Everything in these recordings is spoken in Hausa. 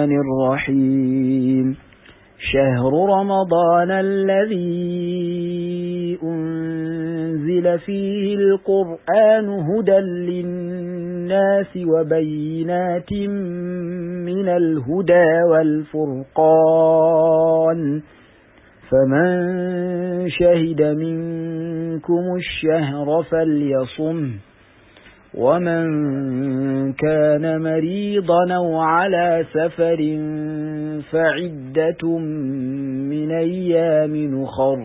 الرحمن الرحيم شهر رمضان الذي أنزل فيه القرآن هدى للناس وبينات من الهدى والفرقان فمن شهد منكم الشهر فليصم ومن كان مريضا أو على سفر فعدة من أيام أخر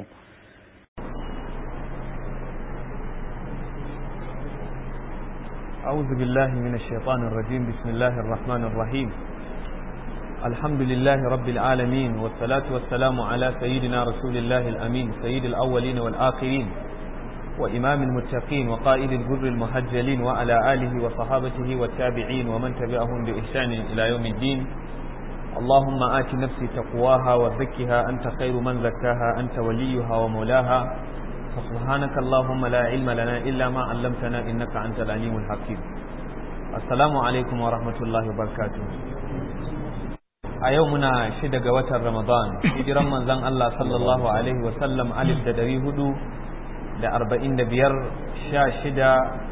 أعوذ بالله من الشيطان الرجيم بسم الله الرحمن الرحيم الحمد لله رب العالمين والصلاة والسلام على سيدنا رسول الله الأمين سيد الأولين والآخرين وإمام المتقين وقائد الجر المهجلين وعلى آله وصحابته والتابعين ومن تبعهم بإحسان إلى يوم الدين اللهم آت نفسي تقواها وزكها أنت خير من زكاها أنت وليها ومولاها فسبحانك اللهم لا علم لنا إلا ما علمتنا إنك أنت العليم الحكيم السلام عليكم ورحمة الله وبركاته a yau muna shida ga watan ramadan hijiran manzon Allah sallallahu alaihi wasallam alif da dari hudu da arba'in da biyar sha shida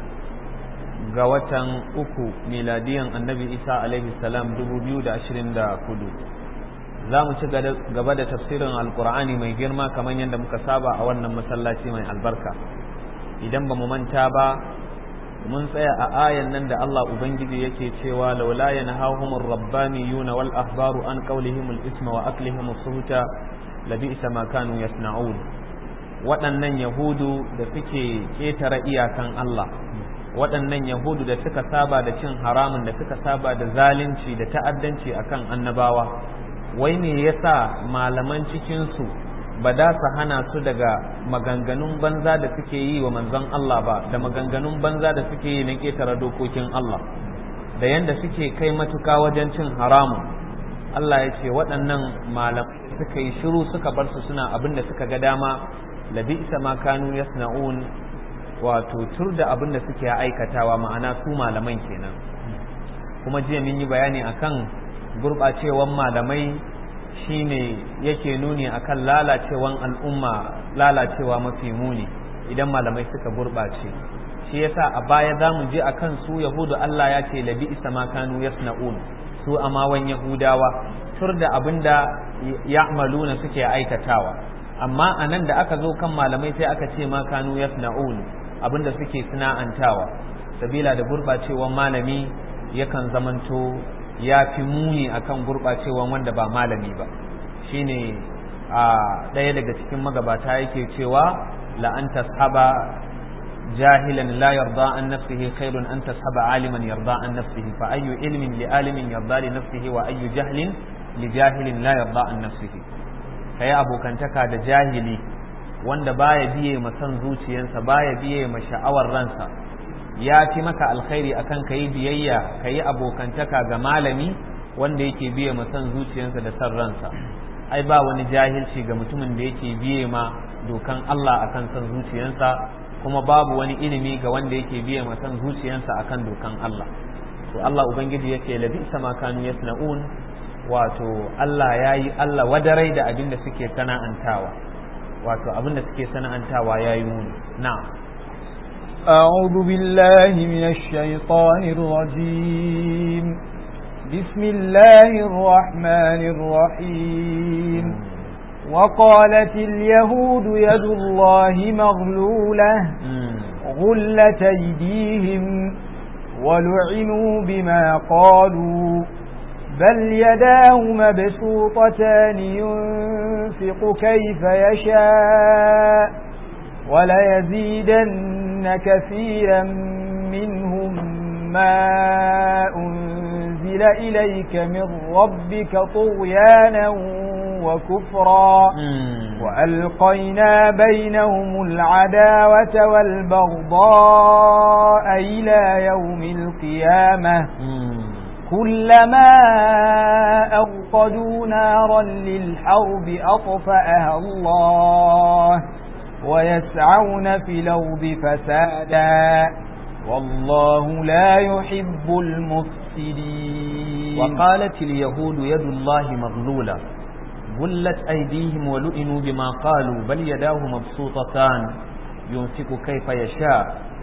ga watan uku miladiyan annabi isa alaihi salam dubu biyu da ashirin da hudu za mu ci gaba da tafsirin alkur'ani mai girma kamar yadda muka saba a wannan masallaci mai albarka idan ba mu manta ba mun tsaya a ayan nan da Allah ubangiji yake cewa laula yanhahumur rabbaniyuna wal ahbaru an qawlihimul isma wa aklihim suhuta labi'sa ma kanu yasna'un waɗannan yahudu da suke ƙetare iyakan Allah waɗannan yahudu da suka saba da cin haramun da suka saba da zalunci da ta'addanci akan annabawa wai me yasa malaman cikinsu ba da su hana su daga maganganun banza da suke yi wa manzon Allah ba da maganganun banza da suke yi na ƙetare dokokin Allah da yanda suke kai matuka wajen cin haramun Allah ya ce waɗannan malamai suka yi shiru suka bar su suna abin da suka ga dama labisa ma kanu yasna'un wato tur da abin da suke aikatawa ma'ana su malaman kenan kuma jiya mun yi bayani akan gurɓacewan malamai shine yake nuni akan lalacewan al'umma lalacewa mafi muni idan malamai suka gurɓace shi yasa a baya za mu je akan su yahudu Allah ya ce labi isa ma kanu yasna'un su amawan yahudawa tur da abin da ya'maluna suke aikatawa amma a nan da aka zo kan malamai sai aka ce ma kanu yasna'un abin da suke sana'antawa sabila da gurɓacewan malami yakan zamanto ya fi muni akan gurɓacewan wanda ba malami ba shine a ɗaya daga cikin magabata yake cewa la an tashaba jahilan la yarda an nafsihi khairun an tashaba aliman yarda an nafsihi fa ayyu ilmin li alimin yarda li nafsihi wa ayyu jahlin li jahilin la yarda an nafsihi kai abokantaka da jahili wanda baya biye ma san zuciyarsa baya biye ma sha'awar ransa ya fi maka alkhairi akan ka yi biyayya ka yi abokantaka ga malami wanda yake biye ma san zuciyarsa da san ransa ai ba wani jahilci ga mutumin da yake biye ma dokan Allah akan san zuciyarsa kuma babu wani ilimi ga wanda yake biye ma san zuciyarsa akan dokan Allah to Allah ubangiji yake labi sama kanu yasna'un wato Allah yayi Allah wadarai da abin da suke sana'antawa wato abin da suke sana'antawa yayi muni na'am أعوذ بالله من الشيطان الرجيم بسم الله الرحمن الرحيم وقالت اليهود يد الله مغلولة غلت أيديهم ولعنوا بما قالوا بل يداه مبسوطتان ينفق كيف يشاء وليزيدن كثيرا منهم ما أنزل إليك من ربك طغيانا وكفرا وألقينا بينهم العداوة والبغضاء إلى يوم القيامة كلما أوقدوا نارا للحرب أطفأها الله ويسعون في الأرض فسادا والله لا يحب المفسدين وقالت اليهود يد الله مغلولة غلت أيديهم ولئنوا بما قالوا بل يداه مبسوطتان ينفق كيف يشاء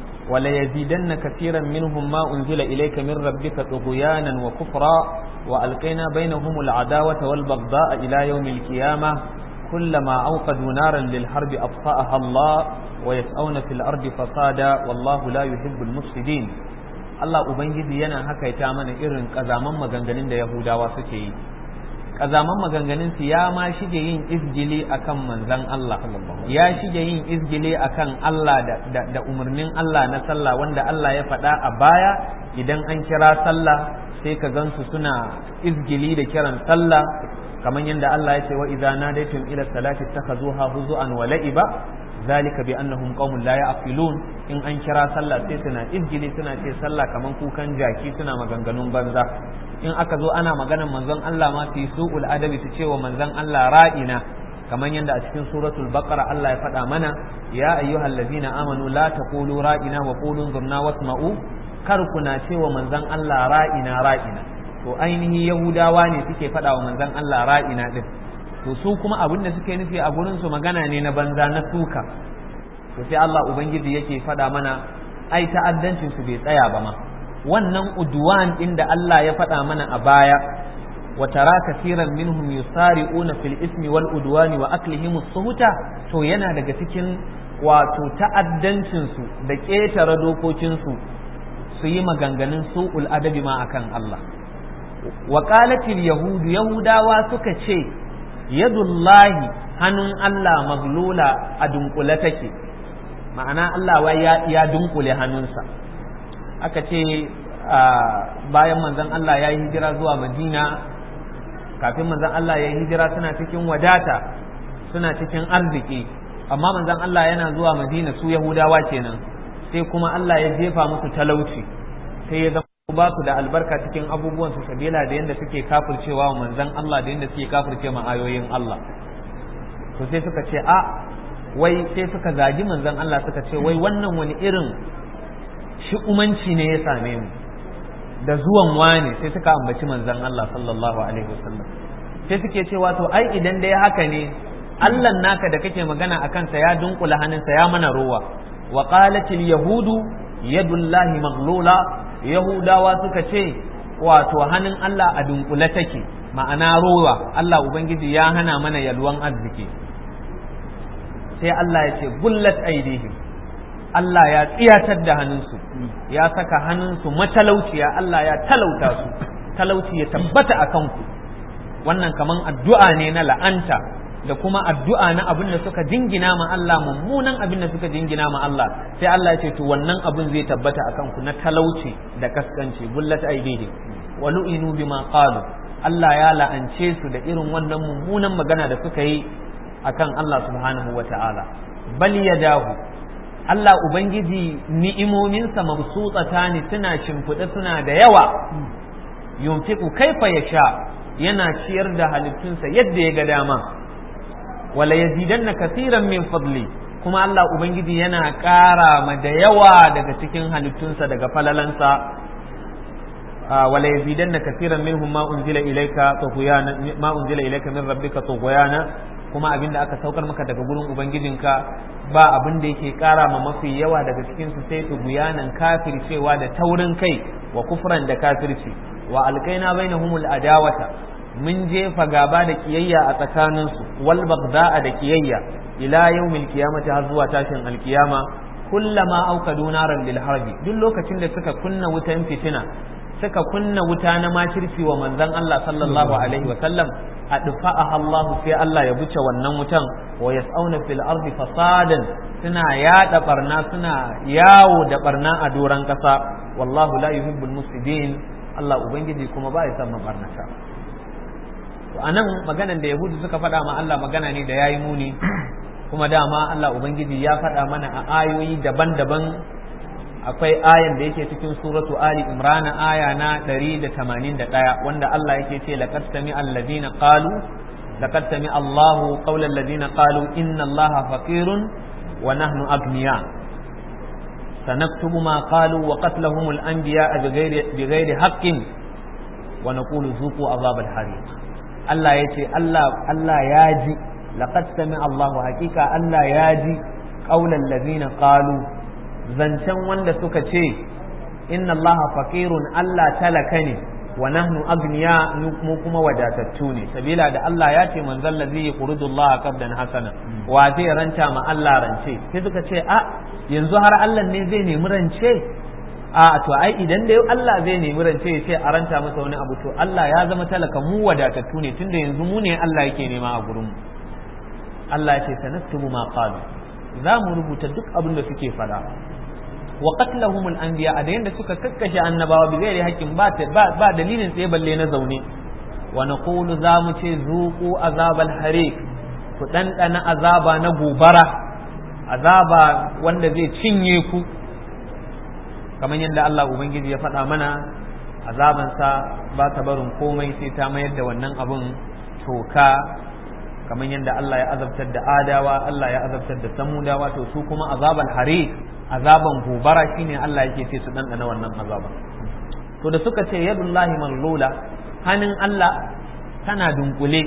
وليزيدن كثيرا منهم ما أنزل إليك من ربك طغيانا وكفرا وألقينا بينهم العداوة والبغضاء إلى يوم القيامة كلما أوقدوا نارا للحرب أطفأها الله ويسأون في الأرض فسادا والله لا يحب المفسدين Allah Ubangiji yana hakaita mana irin ƙazaman maganganun da Yahudawa suke yi ƙazaman maganganun su ya ma shige yin izgili akan manzan Allah ya shige yin izgili akan Allah da, da umarnin Allah na sallah wanda Allah ya faɗa a baya idan an kira sallah sai ka gansu suna izgili da kiran sallah kamar yadda Allah ya ce wa idza nadaytum ila salati takhazuha huzuan wa la'iba zalika bi annahum qaumun la ya'qilun in an kira sallah sai suna izgili suna ce sallah kaman kukan jaki suna maganganun banza in aka zo ana maganan manzon Allah ma su yi su'ul adabi su ce wa manzon Allah ra'ina kamar yadda a cikin suratul baqara Allah ya faɗa mana ya ayyuhal ladzina amanu la taqulu ra'ina wa qulu zurna wasma'u kar kuna ce wa manzon Allah ra'ina ra'ina to ainihi yahudawa ne suke faɗa wa manzon Allah ra'ina din to su kuma abin da suke nufi a gurin su magana ne na banza na suka to sai Allah ubangiji yake faɗa mana ai ta'addancin su bai tsaya ba ma wannan udwan din da Allah ya faɗa mana a baya wa tara kaseeran minhum yusari'una fil ismi wal udwani wa aklihim as-suhuta to yana daga cikin wato ta'addancin su da ƙetare dokokin su su yi maganganun su'ul adabi ma akan Allah wa qalatil yahudu yahudawa suka ce yadullahi hannun Allah maglula a dunkule take ma'ana Allah wai ya, ya dunkule hannunsa aka ce bayan manzon Allah ya yi hijira zuwa Madina kafin manzon Allah ya yi hijira suna cikin wadata suna cikin arziki amma manzon Allah yana zuwa Madina su Yahudawa kenan sai kuma Allah ya jefa musu talauci sai ya zama ba su da albarka cikin abubuwan su sabila da yadda suke kafircewa wa manzon Allah da yadda suke kafirce ma ayoyin Allah to sai suka ce a wai sai suka zagi manzon Allah suka ce wai wannan wani irin shi'umanci ne ya same mu da zuwan wani sai suka ambaci manzon Allah sallallahu alaihi wasallam sai suke cewa to ai idan dai haka ne Allah naka da kake magana a kansa ya dunkula hannunsa ya mana rowa wa qalatil yahudu yadullahi maghlula yahudawa suka ce wato hannun Allah a dunkule take ma'ana rowa Allah ubangiji ya hana mana yalwan arziki sai Allah ya ce gullat aidihim Allah ya tsiyatar da hannunsu ya saka hannunsu matalauciya Allah ya talauta su talauci ya tabbata a kanku wannan kaman addu'a ne na la'anta da kuma addu'a na abin da suka jingina ma Allah mummunan abin da suka jingina ma Allah sai Allah ya ce to wannan abin zai tabbata a kanku na talauci da kaskanci gullat aidihim wa lu'inu bima qalu Allah ya la'ance su da irin wannan mummunan magana da suka yi akan Allah subhanahu wa ta'ala bal yadahu Allah Ubangiji ni'imominsa mabsutsata ne suna shimfiɗe suna da yawa yunfiku kaifa ya sha yana ciyar da halittunsa yadda ya ga dama wala yazidanna kasiran min fadli kuma Allah Ubangiji yana ƙara ma da yawa daga cikin halittunsa daga falalansa wala yazidanna kasiran minhum ma unzila ilayka tughyana ma unzila ilayka min rabbika tughyana kuma abin da aka saukar maka daga gurin ubangijinka ba abin da yake kara ma mafi yawa daga cikin su sai tuguyanan kafircewa da taurin kai wa kufran da kafirci wa alkaina bainahumul adawata mun jefa gaba da kiyayya a tsakanin su wal bagda'a da kiyayya ila yawmil qiyamati har zuwa tashin alkiyama kullama auqadu naran lil harbi duk lokacin da suka kunna wutan fitina suka kunna wuta na makirci wa manzon Allah sallallahu alaihi wa sallam adfa'aha Allah sai Allah ya buce wannan wutan wa yas'auna fil ardi fasadan suna yada barna suna yawo da barna a doran kasa wallahu la yuhibbul mufsidin Allah ubangiji kuma ba ya san mabarnata to anan maganan da yahudu suka faɗa ma Allah magana ne da yayi muni kuma dama Allah ubangiji ya faɗa mana a ayoyi daban-daban akwai ayan da yake cikin suratu Ali Imran aya na 181 wanda Allah yake ce laqad sami alladhina qalu laqad sami Allahu qawla alladhina qalu inna Allaha faqirun wa nahnu agniya sanaktubu ma qalu wa qatlahum al-anbiya bighairi bighairi haqqin wa naqulu zuqu azabal hariq Allah yace Allah Allah ya ji laqad sami Allahu haqiqa Allah ya ji qaulal ladina qalu zancen wanda suka ce inna Allah faqirun Allah talaka ne wa nahnu agniya mu kuma wadatattu ne sabila da Allah ya ce man zalla zai yuridu Allah qabdan hasana wa zai ranta ma Allah rance sai suka ce a yanzu har Allah ne zai nemi rance a to ai idan dai Allah zai nemi rance ya ce a ranta masa wani abu to Allah ya zama talaka mu wadatattu ne tunda yanzu mu ne Allah yake nema a gurin mu Allah ya ce sanaktubu ma qalu za mu rubuta duk abin da suke faɗa wa qatlahum al-anbiya da yanda suka kakkashe annabawa bi gairi haƙƙin ba ba dalilin tsaye balle na zaune wa naqulu za mu ce zuqu azabal hariq ku ɗanɗana azaba na gobara azaba wanda zai cinye ku kamar yadda Allah ubangiji ya faɗa mana azabansa ba ta barin komai sai ta mayar da wannan abun toka kamar yadda Allah ya azabtar da adawa Allah ya azabtar da samudawa to su kuma azabal hariq azaban gobara shine Allah yake ce su dandana wannan azaba to da suka ce yadullahi mallula hannun Allah tana dunkule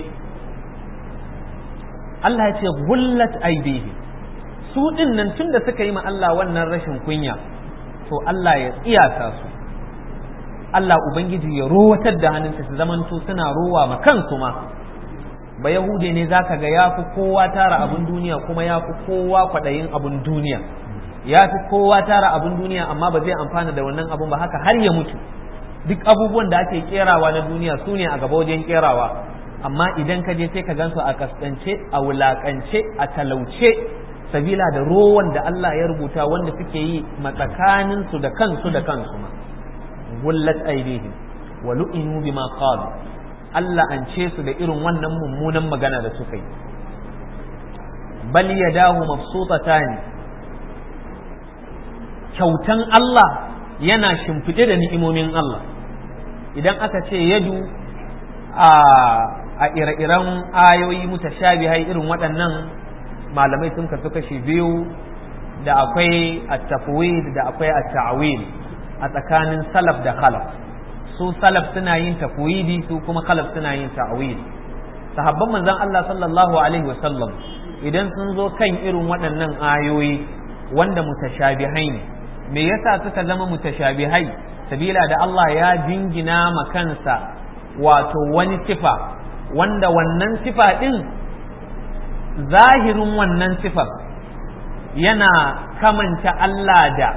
Allah ya ce gullat aidihi su din nan tunda suka yi ma Allah wannan rashin kunya to Allah ya tsiyata su Allah ubangiji ya rowatar da hannunsa su zamanto suna rowa ma kansu ma ba yahude ne zaka ga ya fi kowa tara abin duniya kuma ya fi kowa kwaɗayin abin duniya ya fi kowa tara abin duniya amma ba zai amfana da wannan abun ba haka har ya mutu duk abubuwan da ake kerawa na duniya su ne a gaba wajen kerawa amma idan ka je sai ka gansu a kaskance a wulakance a talauce sabila da rowan da Allah ya rubuta wanda suke yi matsakanin su da kansu da kansu ma gullat aidihim wa lu'inu bima qalu Allah an ce su da irin wannan mummunan magana da suka yi bal yadahu mabsutatani kyautan Allah yana shimfiɗe da ni'imomin Allah idan aka ce yadu a ire-iren ayoyi mutashabihai irin waɗannan malamai sun kasu kashi biyu da akwai at-tafwid da akwai at-ta'wil a tsakanin salaf da khalaf su salaf suna yin tafwidi su kuma khalaf suna yin ta'wil sahabban manzon Allah sallallahu alaihi wasallam idan sun zo kan irin waɗannan ayoyi wanda mutashabihai ne me yasa suka zama mutashabihai sabila da Allah ya jingina ma kansa wato wani sifa wanda wannan sifa din zahirin wannan sifar yana kamanta Allah da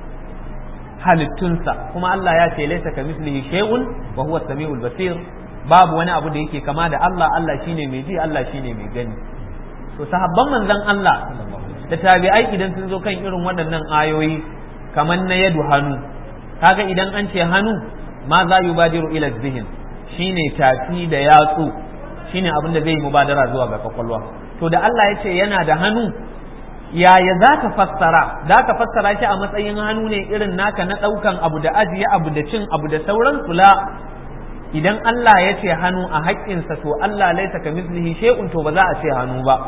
halittunsa kuma Allah ya ce laisa ka mislihi shay'un wa huwa samiul basir babu wani abu da yake kama da Allah Allah shine mai ji Allah shine mai gani to sahabban manzon Allah da tabi'ai idan sun zo kan irin waɗannan ayoyi kamar na yadu hannu kaga idan an ce hannu ma za yubadiru ila zihin shine tafi da yatsu shine abin da zai yi mubadara zuwa ga kwakwalwa to da Allah ya ce yana da hannu yaya za ka fassara za ka fassara shi a matsayin hannu ne irin naka na ɗaukan abu da ajiye abu da cin abu da sauran kula idan Allah ya ce hannu a haƙƙinsa to Allah laisa ka mislihi shay'un to ba za a ce hannu ba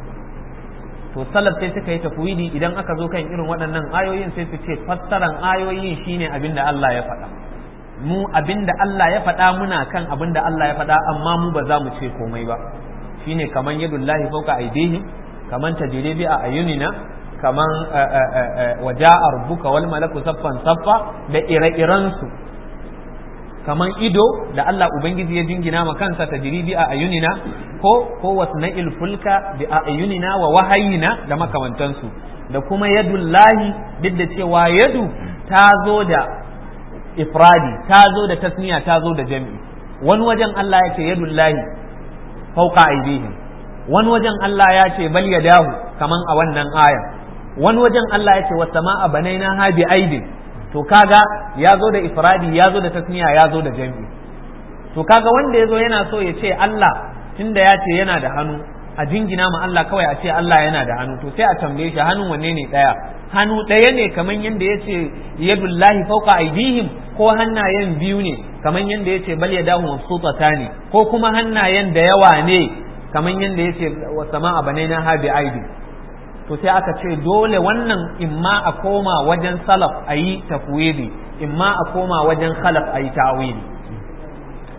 to salaf sai suka yi tafwidi idan aka zo kan irin waɗannan ayoyin sai su ce fassaran ayoyin shine abin da Allah ya faɗa mu abin da Allah ya faɗa muna kan abin da Allah ya faɗa amma mu ba za mu ce komai ba shine kaman yadullahi fawqa aydihim kaman tajribi a ayunina kaman waja'a rabbuka wal malaku saffan saffa da ire-iren su kaman ido da Allah ubangiji ya jingina ma kansa tajribi a ayunina ko ko wasna'il fulka bi ayunina wa wahayina da makamantansu da kuma yadullahi duk da cewa yadu ta zo da ifradi ta zo da tasniya ta zo da jami'i wani wajen Allah ya ce yadullahi fauqa aidihim wani wajen Allah ya ce bal yadahu kaman a wannan aya wani wajen Allah ya ce was sama'a banaina ha bi aidin to kaga ya zo da ifradi ya zo da tasniya ya zo da jami'i to kaga wanda ya zo yana so ya ce Allah tunda ya ce yana da hannu a jingina ma Allah kawai a ce Allah yana da hannu to sai a tambaye shi hannun wanne ne daya hannu ɗaya ne kamar yadda ya ce yadullahi fauka aidihim ko hannayen biyu ne kamar yadda ya ce bal ya dahu mabsutata ne ko kuma hannayen da yawa ne kamar yadda ya ce wa sama'a banaina ha bi aidi to sai aka ce dole wannan imma a koma wajen salaf a yi tafwidi imma a koma wajen khalaf a yi ta'wili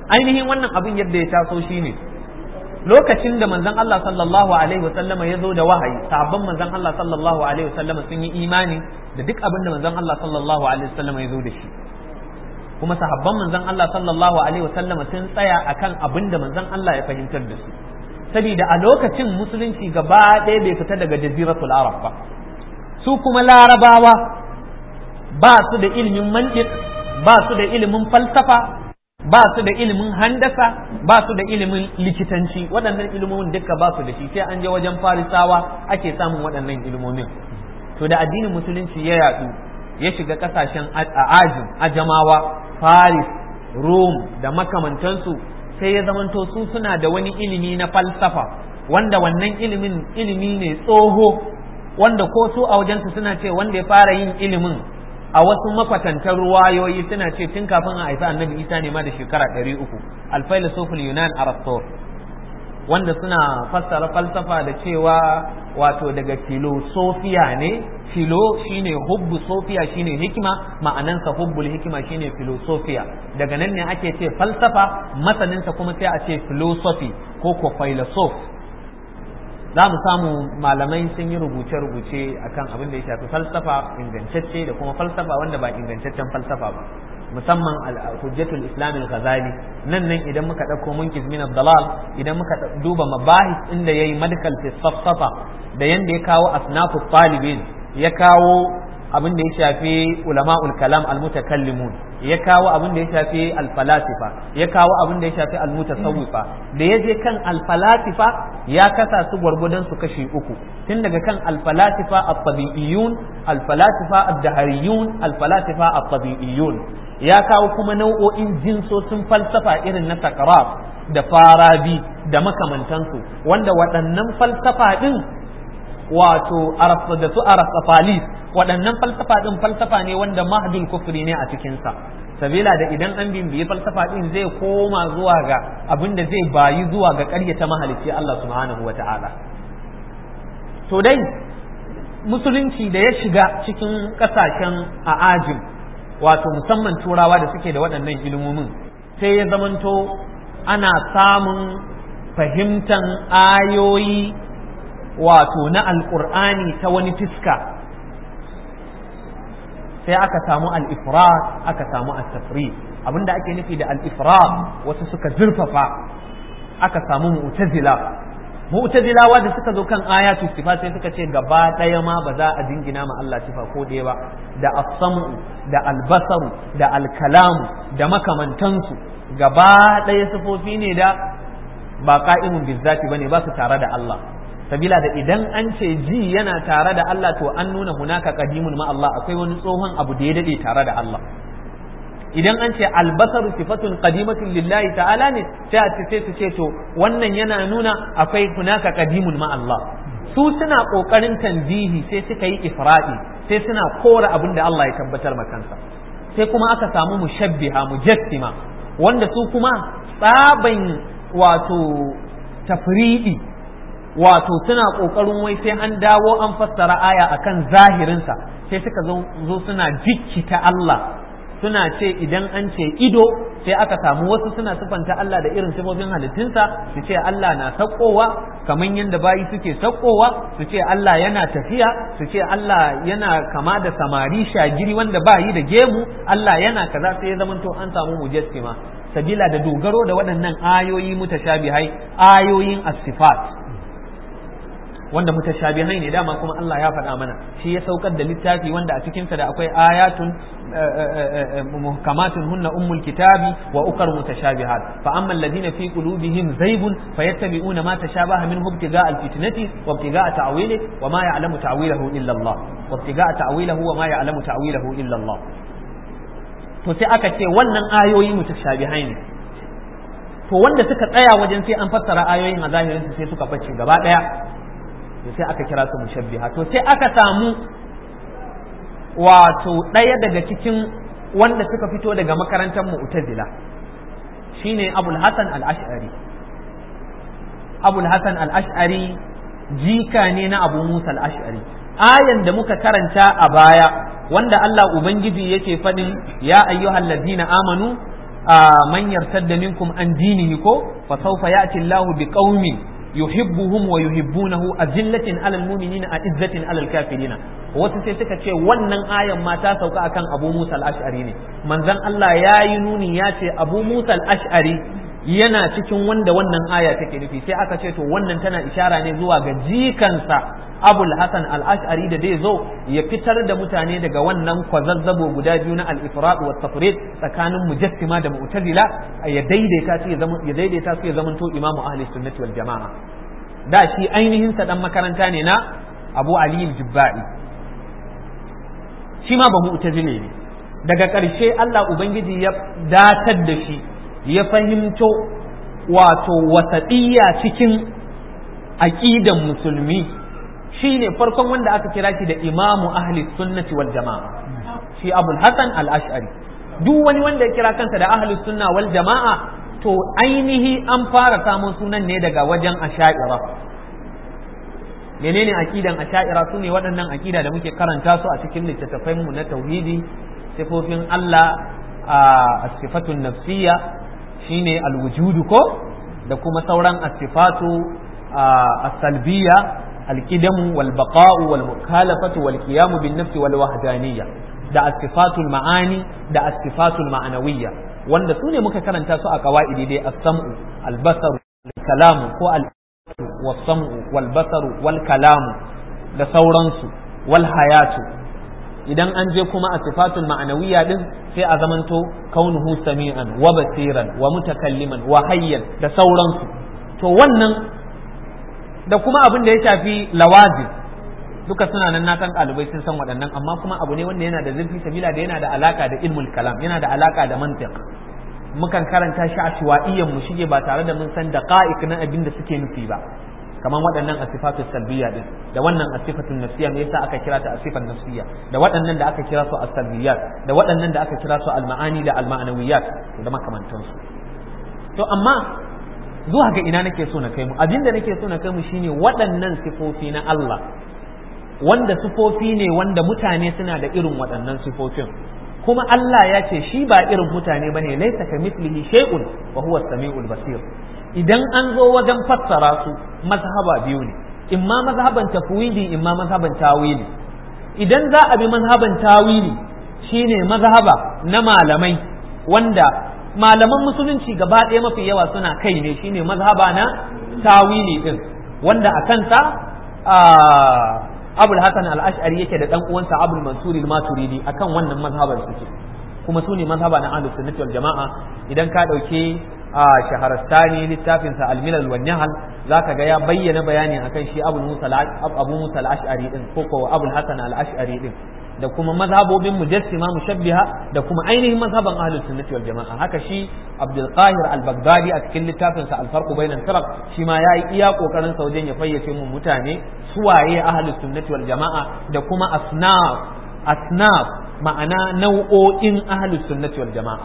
ainihin wannan abin yadda ya taso shine lokacin da manzon Allah sallallahu alaihi wasallama ya zo da wahayi sahabban manzon Allah sallallahu alaihi wasallama sun yi imani da duk abin da manzon Allah sallallahu alaihi wasallama ya zo da shi kuma sahabban manzon Allah sallallahu alaihi wasallama sun tsaya akan abin da manzon Allah ya fahimtar da su saboda a lokacin musulunci gaba ɗaya bai fita daga jaziratul arab ba su kuma larabawa ba su da ilimin mantiq ba su da ilimin falsafa ba su da ilimin handasa ba su da ilimin likitanci waɗannan ilimomin duka ba su da shi sai an je wajen farisawa ake samun waɗannan ilimomin to da addinin musulunci ya yaɗu ya shiga ƙasashen ajin ajamawa faris rom da makamantansu sai ya zamanto su suna da wani ilimi na falsafa wanda wannan ilimin ilimi ne tsoho wanda ko su a wajensu suna ce wanda ya fara yin ilimin a wasu makwatantar ruwayoyi suna ce tun kafin a haifi annabi isa ne ma da shekara ɗari uku alfailasofil yunan arasto wanda suna fassara falsafa da cewa wato daga filosofiya ne filo shine hubbu sofiya shine hikima ma'anansa hubbul hikima shine filosofiya daga nan ne ake ce falsafa masaninsa kuma sai a ce philosophy ko ko philosoph za mu samu malamai sun yi rubuce-rubuce akan abin da ya shafi falsafa ingantacce da kuma falsafa wanda ba ingantaccen falsafa ba musamman hujjatul islam al-ghazali nan nan idan muka dauko munkiz min dalal idan muka duba mabahis inda yayi medical fi safsafa da yanda ya kawo asnafu talibin ya kawo abin da ya shafi ulama'ul kalam al-mutakallimun ya kawo abin da ya shafi al-falasifa ya kawo abin da ya shafi al-mutasawwifa da ya je kan al-falasifa ya kasa su gwargwadon su kashi uku tun daga kan al-falasifa at-tabi'iyyun al-falasifa ad-dahariyun al-falasifa at-tabi'iyyun ya kawo kuma nau'o'in jinsosin falsafa irin na sakaraf da farabi da makamantansu wanda waɗannan falsafa ɗin wato da su arafafalis waɗannan falsafa ɗin falsafa ne wanda mahdul kufri ne a cikinsa sabila da idan an bimbiyi falsafa ɗin zai koma zuwa ga abin da zai bayi zuwa ga ƙaryata mahalicci Allah subhanahu wa ta'ala to dai musulunci da ya shiga cikin ƙasashen a'ajim wato musamman turawa da suke da waɗannan ilimomin sai ya zamanto ana samun fahimtan ayoyi wato na alƙur'ani ta wani fiska sai aka samu al-ifrat aka samu at-tafrid abinda ake nufi da al-ifrat wasu suka zurfafa aka samu mu'tazila mu'tazilawa da suka zo kan ayatu sifa sai suka ce gaba ɗaya ma ba za a dingina ma Allah sifa ko ɗaya ba da as-sam'u da al-basaru da al-kalamu da makamantansu gaba ɗaya sifofi ne da ba ka'imun bizzati bane ba su tare da Allah sabila da idan an ce ji yana tare da Allah to an nuna hunaka qadimun ma Allah akwai wani tsohon abu da ya dade tare da Allah idan an ce albasaru sifatun qadimatun lillahi ta'ala ne sai a ce sai su ce to wannan yana nuna akwai hunaka qadimun ma Allah su suna kokarin tanzihi sai suka yi ifradi sai suna kora abin da Allah ya tabbatar ma kansa sai kuma aka samu mushabbiha mujassima wanda su kuma tsaban wato tafridi wato suna kokarin wai sai an dawo an fassara aya akan zahirinsa sai suka zo suna jikkita Allah suna ce idan an ce ido sai aka samu wasu suna sifanta Allah da irin sifofin halittunsa su ce Allah na sakkowa kamar yadda bayi suke sakkowa su ce Allah yana tafiya su ce Allah yana kama da samari shagiri wanda bayi da gemu Allah yana kaza sai ya zamanto an samu mujassima sabila da dogaro da waɗannan ayoyi mutashabihai ayoyin as-sifat wanda mutashabihai ne dama kuma Allah ya faɗa mana shi ya saukar da littafi wanda a cikinsa da akwai ayatun muhkamatun hunna ummul kitabi wa ukar mutashabihat fa amma alladhina fi qulubihim zaygun fayattabi'una ma tashabaha minhu ibtiga'a alfitnati wa ibtiga'a ta'wili wa ma ya'lamu ta'wilahu illa Allah wa ibtiga'a ta'wilahu wa ma ya'lamu ta'wilahu illa Allah to sai aka ce wannan ayoyi mutashabihai ne to wanda suka tsaya wajen sai an fassara ayoyin a zahirin sai suka bace gaba daya to sai aka kira su mushabbiha to sai aka samu wato ɗaya daga cikin wanda suka fito daga makarantar mu'tazila shine abul hasan al-ash'ari abul hasan al-ash'ari jika ne na abu musa al-ash'ari ayan da muka karanta a baya wanda Allah ubangiji yake faɗin ya ayyuhal ladina amanu man yartadda minkum an dinihi ko fa sawfa ya'ti Allahu biqaumin yuhibbuhum wa yuhibbunahu azillatin alal mu'minina a'izzatin alal kafirina wasu sai suka ce wannan ayan ma ta sauka akan Abu Musa al-Ash'ari ne manzon Allah ya yi nuni ya ce Abu Musa al-Ash'ari yana cikin wanda wannan aya take nufi sai aka ce to wannan tana ishara ne zuwa ga jikansa Abul Hasan al-Ash'ari da zai zo ya fitar da mutane daga wannan kwazazzabo guda biyu na al-ifrat wa tafrid tsakanin mujassima da mu'tazila ya daidaita su ya zama ya daidaita su ya zamanto imamu ahli sunnati wal jama'a da shi ainihin sa dan makaranta ne na Abu Ali al-Jubba'i shi ma ba mu'tazile ne daga ƙarshe Allah ubangiji ya datar da shi ya fahimto wato wasaɗiyya cikin aƙidan musulmi shine farkon wanda aka kira shi da imamu ahli sunnati wal jama'a shi abul hasan al-ash'ari duk wani wanda ya kira kansa da ahli sunna wal jama'a to ainihi an fara samun sunan ne daga wajen asha'ira menene aqidan asha'ira sune waɗannan aqida da muke karanta su a cikin littattafan mu na tauhidi sifofin Allah a sifatun nafsiyya shine alwujudu ko da kuma sauran asifatu as-salbiyya al-qidamu wal baqa'u wal mukhalafatu wal qiyamu bin nafsi wal wahdaniyya da asifatul ma'ani da asifatul ma'anawiyya wanda su ne muka karanta su a qawaidi dai as-sam'u al-basaru al-kalamu ko al was-sam'u wal basaru wal kalamu da sauransu wal hayatu idan an je kuma a sifatul ma'anawiyya din sai a zamanto kaunuhu sami'an wa basiran wa mutakalliman wa hayyan da sauransu to wannan da kuma abin da ya shafi lawazim duka suna nan na san ɗalibai sun san waɗannan amma kuma abu ne wanda yana da zurfi sabila da yana da alaka da ilmul kalam yana da alaka da mantiq mukan karanta shi a shiwa'iyyan mu shige ba tare da mun san daqa'iq na abin da suke nufi ba kamar waɗannan asifatu salbiya din da wannan asifatun nafsiya me yasa aka kira ta asifan nafsiya da waɗannan da aka kira su as-salbiyat da waɗannan da aka kira su al-ma'ani da al-ma'anawiyat da makamantansu to amma zuwa ga ina nake so na kai mu abin da nake so na kai mu shine waɗannan sifofi na Allah wanda sifofi ne wanda mutane suna da irin waɗannan sifofin kuma Allah ya ce shi ba irin mutane bane laisa ka mislihi shay'un wa huwa as-sami'ul basir idan an zo wajen fassara su mazhaba biyu ne imma mazhaban tafwidi imma mazhaban tawili idan za a bi mazhaban tawili shine mazhaba na malamai wanda malaman musulunci gaba ɗaya mafi yawa suna kai ne shine mazhaba na tawili din wanda a kansa abul hasan al-ash'ari yake da dan uwansa abul mansur al-maturidi akan wannan mazhaban suke kuma su ne mazhaba na ahlus sunnati wal jama'a idan ka dauke a shaharastani littafin sa al-milal wan nahal zaka ga ya bayyana bayani akan shi abul musa abu musa al-ash'ari din ko ko abul hasan al-ash'ari din da kuma mazhabobin mujassima mushabbiha da kuma ainihin mazhaban ahlus sunnati wal jama'a haka shi Abdul Qahir al-Baghdadi a cikin littafin sa al-Farq bayna al shi ma yayi iya kokarin sa wajen ya fayyace mu mutane suwaye ahlus sunnati wal jama'a da kuma asnaf asnaf ma'ana nau'o'in ahlus sunnati wal jama'a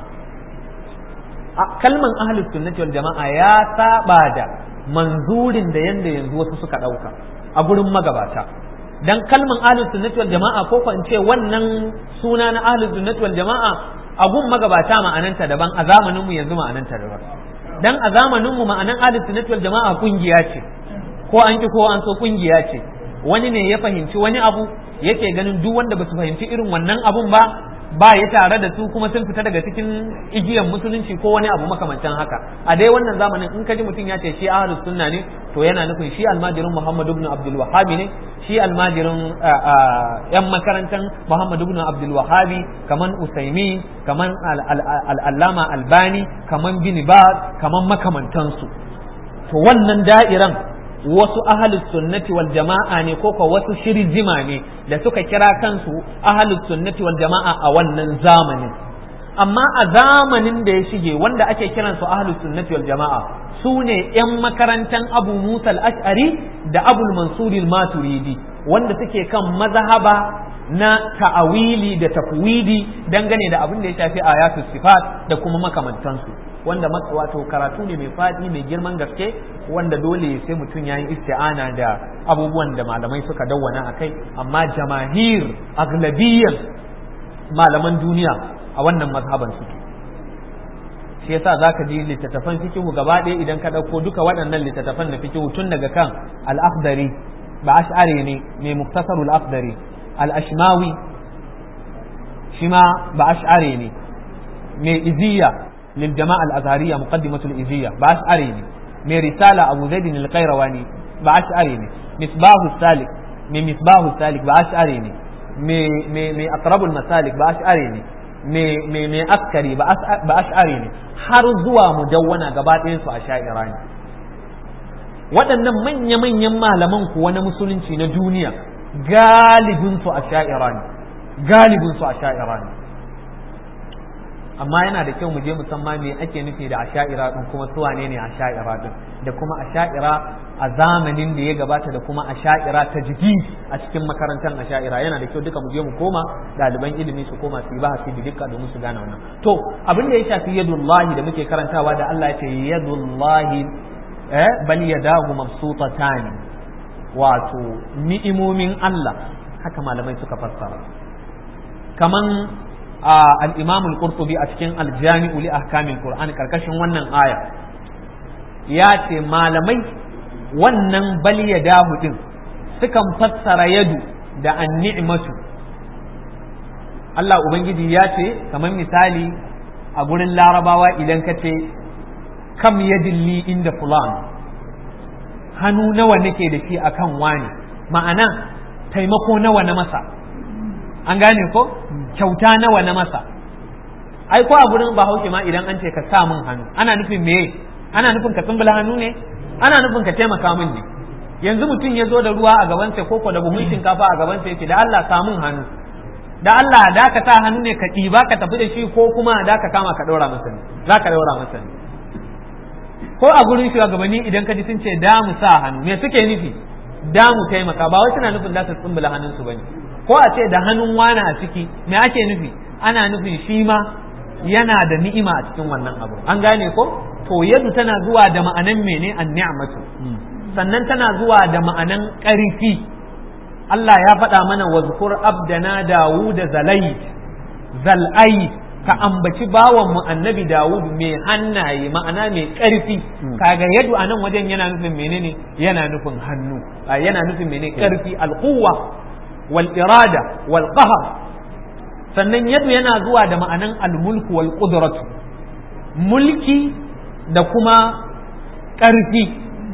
kalman ahlus sunnati wal jama'a ya saba da manzurin da yanda yanzu wasu suka dauka a gurin magabata dan kalman ahlus sunnati wal jama'a ko ko in ce wannan suna na ahlus sunnati wal jama'a abun magabata ma'ananta daban a zamanin mu yanzu ma'ananta daban dan a zamanin mu ma'anan ahlus sunnati wal jama'a kungiya ce ko an ki ko an so kungiya ce wani ne ya fahimci wani abu yake ganin duk wanda basu fahimci irin wannan abun ba ba ya tare da su kuma sun fita daga cikin igiyar musulunci ko wani abu makamancin haka a dai wannan zamanin in kaji mutum ya ce shi ahlus sunna ne to yana nufin shi almajirin Muhammad ibn Abdul Wahhab ne shi almajirin yan makarantar Muhammad ibn Abdul Wahhab kaman Usaimi kaman al-Allama Albani kaman Bin Baz kaman makamantansu to wannan da'iran wasu ahalus sunnati wal jama'a ne ko wasu shirzima ne da suka kira kansu ahalus sunnati wal jama'a a wannan zamanin amma a zamanin da ya shige wanda ake kiransu ahalus sunnati wal jama'a su ne yan makarantan abu musa al-ash'ari da abul mansur al-maturidi wanda suke kan mazhaba na ta'awili da tafwidi dangane da abin da ya shafi ayatul sifat da kuma makamantansu wanda wato karatu ne mai faɗi mai girman gaske wanda dole sai mutum ya yi isti'ana da abubuwan da malamai suka dawwana a kai amma jamahir aglabiyan malaman duniya a wannan mazhaban suke shi yasa zaka ji littattafan fikihu gaba ɗaya idan ka ɗauko duka waɗannan littattafan na fikihu tun daga kan al-akhdari ba ash'ari ne mai muktasarul akhdari al-ashmawi shi ma ba ash'ari ne mai iziya lil jama'a al-azhariyya muqaddimatul iziya ba ash'ari ne mai risala abu zaid al-qayrawani ba ash'ari ne misbahu salik mai misbahu salik ba ash'ari ne mai mai aqrabul masalik ba ash'ari ne mai mai askari ba ash'ari ne har zuwa mudawwana gaba ɗayan su ash'ira ne waɗannan manya-manyan malaman kuwa na musulunci na duniya galibin su ash'ira ne galibin su ash'ira ne amma yana da kyau mu je musamman me ake nufi da asha'ira din kuma su wane ne asha'ira din da kuma asha'ira a zamanin da ya gabata da kuma asha'ira ta jiki a cikin makarantar asha'ira yana da kyau duka mu je mu koma ɗaliban ilimi su koma su yi bahasi da dukka domin su gane wannan to abin da ya shafi yadullahi da muke karantawa da Allah ya ce yadullahi eh bal yadahu mabsutatani wato ni'imomin Allah haka malamai suka fassara kaman al-imam al-qurtubi a cikin al-jami'u li ahkamil qur'an karkashin wannan aya ya ce malamai wannan bal yadahu din sukan fassara yadu da an-ni'matu Allah ubangiji ya ce kamar misali a gurin larabawa idan ka ce kam yadilli inda fulan hannu nawa nake da shi akan wani ma'ana taimako nawa na masa an gane ko kyauta nawa na masa ai ko a gurin bahaushe ma idan an ce ka sa min hannu ana nufin me ana nufin ka tsumbula hannu ne ana nufin ka taimaka min ne yanzu mutum ya zo da ruwa a gabansa ko ko da buhun shinkafa a gabansa yake da Allah sa min hannu da Allah da ka sa hannu ne ka ɗiba ka tafi da shi ko kuma da ka kama ka ɗora masa ne za ka ɗora masa ne ko a gurin shugabanni idan ka ji sun ce da mu sa hannu me suke nufi da mu taimaka ba wai suna nufin za su tsumbula hannunsu bane ko a ce da hannun wani a ciki me ake nufi ana nufin shi ma yana da ni'ima a cikin wannan abu an gane ko to yadu tana zuwa da ma'anan mene an ni'matu sannan tana zuwa da ma'anan ƙarfi Allah ya faɗa mana wazkur abdana Dawud zalai zal'ai ka ambaci bawan mu annabi Dawud mai hannaye ma'ana mai ƙarfi kaga yadu a nan wajen yana nufin menene yana nufin hannu yana nufin menene ƙarfi alquwa wal irada wal qahr sannan yadu yana zuwa da ma'anan almulku wal qudratu mulki da kuma ƙarfi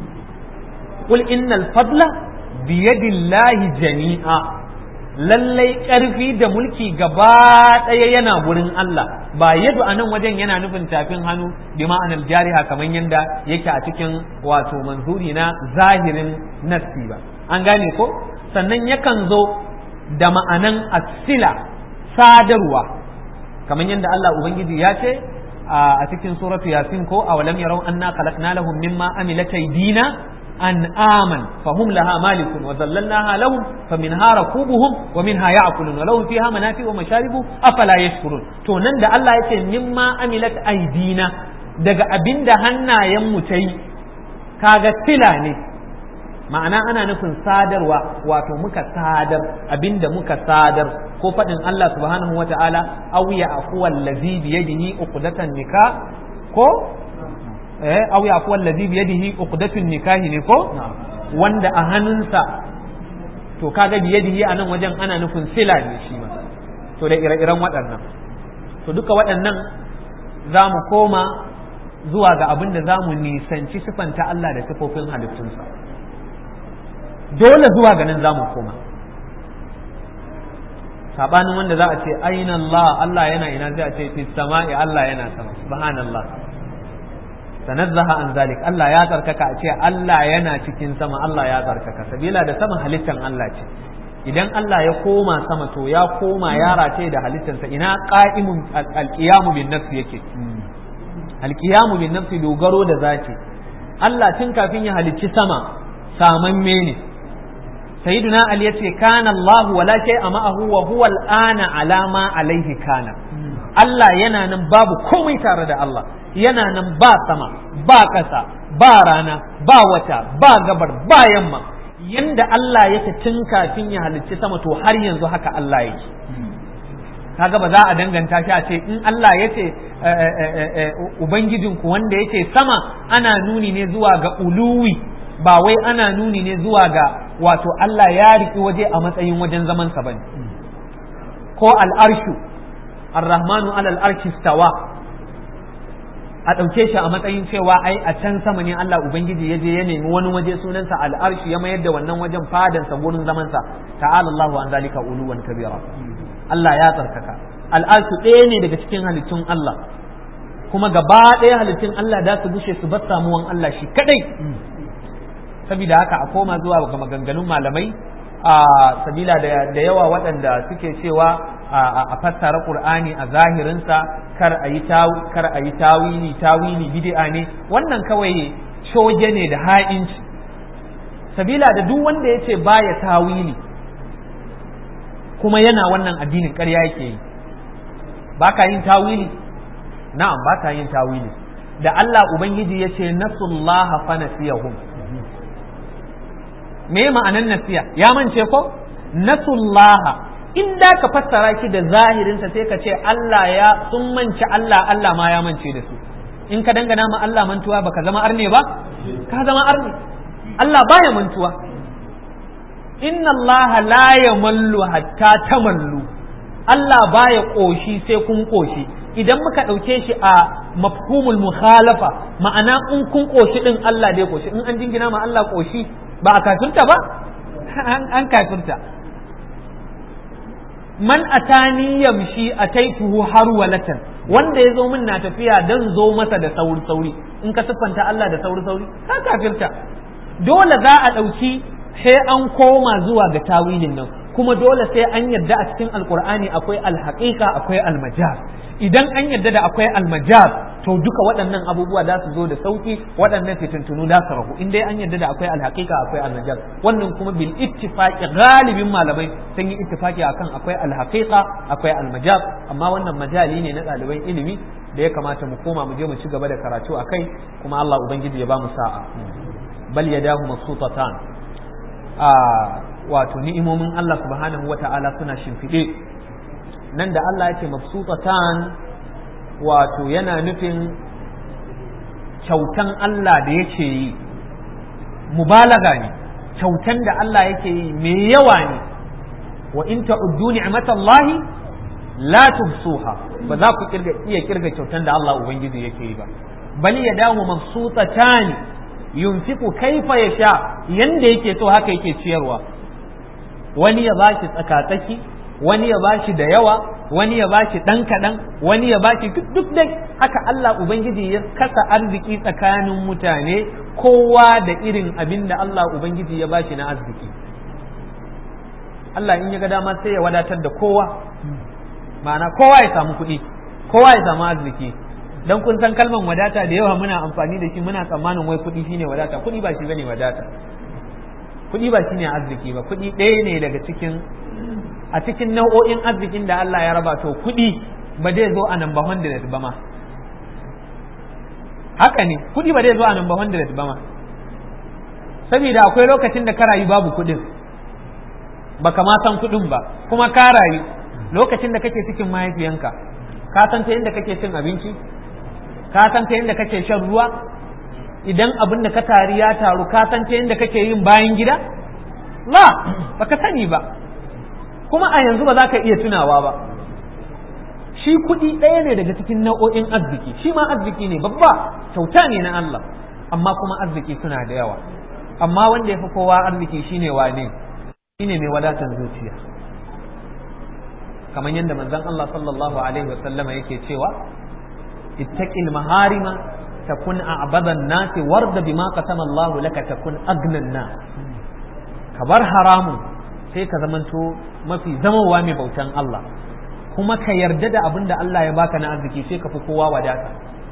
qul innal fadla biyadillahi jami'a lallai ƙarfi da mulki gaba ɗaya yana gurin Allah ba yadu a nan wajen yana nufin tafin hannu bi ma'anar jariha kamar yadda yake a cikin wato manzuri na zahirin nassi ba an gane ko sannan yakan zo da ma'anan asila sadarwa kamar yadda Allah ubangiji ya ce a cikin suratu yasin ko awalam yarau anna khalaqna lahum mimma amilat aydina أنعاما فهم لها مالكون وذللناها لهم فمنها ركوبهم ومنها يأكلون ولهم فيها منافع ومشارب أفلا يشكرون to nan da Allah ya ce mimma amilat aidina daga abinda hannayen mu ta yi kaga sila ne ma'ana ana nufin sadarwa wato muka sadar abinda muka sadar ko faɗin Allah subhanahu wa ta'ala aw ya aquwa allazi bi yadihi uqdatan nikah ko eh aw ya kuwa allazi bi yadihi uqdatun nikahi ne ko wanda a hannunsa to kaga bi yadihi anan wajen ana nufin sila ne shi ma to da ire-iren waɗannan to duka waɗannan za mu koma zuwa ga abin da za mu nisanci sifanta Allah da sifofin halittunsa dole zuwa ga nan za mu koma sabanin wanda za a ce aina Allah Allah yana ina sai a ce fi sama'i Allah yana sama subhanallah tanazzaha an zalik Allah ya tsarkaka a ce Allah yana cikin sama Allah ya tsarkaka sabila da sama halittan Allah ce idan Allah ya koma sama to ya koma ya rataye da halittansa ina qa'imun alqiyamu bin nafsi yake alqiyamu bin nafsi dogaro da zati Allah tun kafin ya halicci sama samamme ne sayyiduna ali yace kana Allah wala shay'a ma'ahu wa huwa al'ana ala ma alaihi kana Allah yana nan babu komai tare da Allah yana nan ba sama ba ƙasa ba rana ba wata ba gabar ba yamma yanda Allah yake tun kafin ya halicci sama to har yanzu haka Allah yake kaga ba za a danganta shi a ce in Allah ya ce ubangijinku wanda yake sama ana nuni ne zuwa ga uluwi ba wai ana nuni ne zuwa ga wato Allah ya riƙi waje a matsayin wajen zamansa bane ko al'arshu ar-rahmanu alal arshi stawa a ɗauke shi a matsayin cewa ai a can sama ne Allah Ubangiji ya je ya nemi wani waje sunansa al'arshi ya mayar da wannan wajen fadansa gurin zamansa ta'ala Allahu an zalika uluwan kabira Allah ya tsarkaka al'arshi ɗaya ne daga cikin halittun Allah kuma gaba ɗaya halittun Allah da su bushe su bar samuwan Allah shi kadai saboda haka a koma zuwa ga maganganun malamai a sabila da yawa waɗanda suke cewa a fassara Qur'ani a zahirinsa kar a yi kar a yi tawili tawili bid'a ne wannan kawai shoge ne da ha'inci sabila da duk wanda ya ce baya tawili kuma yana wannan addinin ƙarya yake yi ba ka yin tawili na'am ba ka yin tawili da Allah ubangiji ya ce nasullaha fa nasiyahum me ma'anan nasiya ya mance ko nasullaha in da ka fassara shi da zahirinsa sai ka ce Allah ya sun manci Allah Allah ma ya mance da su in ka dangana ma Allah mantuwa baka zama arne ba ka zama arne Allah baya mantuwa inna Allah la yamallu hatta tamallu Allah baya koshi sai kun koshi idan muka ɗauke shi a mafhumul mukhalafa ma'ana in kun koshi din Allah dai koshi in an jingina ma Allah koshi ba a kafirta ba an kafirta man atani yamshi ataituhu harwalatan wanda ya zo min na tafiya dan zo masa da sauri sauri in ka siffanta Allah da sauri sauri ka kafirta dole za a ɗauki sai an koma zuwa ga tawilin nan kuma dole sai an yarda a cikin alkur'ani akwai alhaqiqa akwai almajaz idan an yarda da akwai almajaz to duka waɗannan abubuwa za su zo da sauki waɗannan fitintunu za su rahu in dai an yarda da akwai alhaqiqa akwai almajaz wannan kuma bil ittifaqi galibin malamai sun yi ittifaqi akan akwai alhaqiqa akwai almajaz amma wannan majali ne na ɗaliban ilimi da ya kamata mu koma mu je mu ci gaba da karatu akai kuma Allah ubangiji ya ba mu sa'a bal yadahu mabsutatan a wato ni'imomin Allah subhanahu wa ta'ala suna shimfiɗe nan da Allah yake mabsutatan wato yana nufin kyautan Allah da yake yi mubalaga ne kyautan da Allah yake yi mai yawa ne wa in ta'uddu ni'matallahi la tuhsuha ba za ku kirga iya kirga kyautan da Allah ubangiji yake yi ba bal yadahu mabsutatan yunfiqu kaifa yasha yanda yake so haka yake ciyarwa wani ya bashi tsakatsaki wani ya bashi da yawa wani ya bashi dan kadan wani ya bashi duk duk dai haka Allah ubangiji ya kasa arziki tsakanin mutane kowa da irin abin da Allah ubangiji ya bashi na arziki Allah in ya ga dama sai ya wadatar da kowa ma'ana kowa ya samu kuɗi kowa ya samu arziki dan kun san kalman wadata da yawa muna amfani da shi muna tsammanin wai kuɗi shine wadata kuɗi ba shi bane wadata kuɗi ba shine arziki ba kuɗi ɗaya ne daga cikin a cikin nau'o'in arzikin da Allah ya raba to kuɗi ba zai zo a number 100 ba ma haka ne kuɗi ba zai zo a number 100 ba ma saboda akwai lokacin da ka rayu babu kuɗin baka ma san kuɗin ba kuma ka rayu lokacin da kake cikin mahaifiyanka ka san ta inda kake cin abinci ka san ta inda kake shan ruwa idan abin da ka tari ya taru ka san ta inda kake yin bayan gida la baka sani ba kuma a yanzu ba za ka iya tunawa ba shi kuɗi ɗaya ne daga cikin nau'o'in arziki shi ma arziki ne babba kyauta ne na Allah amma kuma arziki suna da yawa amma wanda ya fi kowa arziki shine wane shine mai wadatar zuciya kamar yadda manzon Allah sallallahu alaihi wa sallama yake cewa ittaqil maharima takun a'badan nasi warda bima qasama Allah laka takun agnan nas ka bar haramun sai ka zamanto mafi zamawa mai bautan Allah kuma ka yarda da abin da Allah ya baka na arziki sai ka fi kowa wadata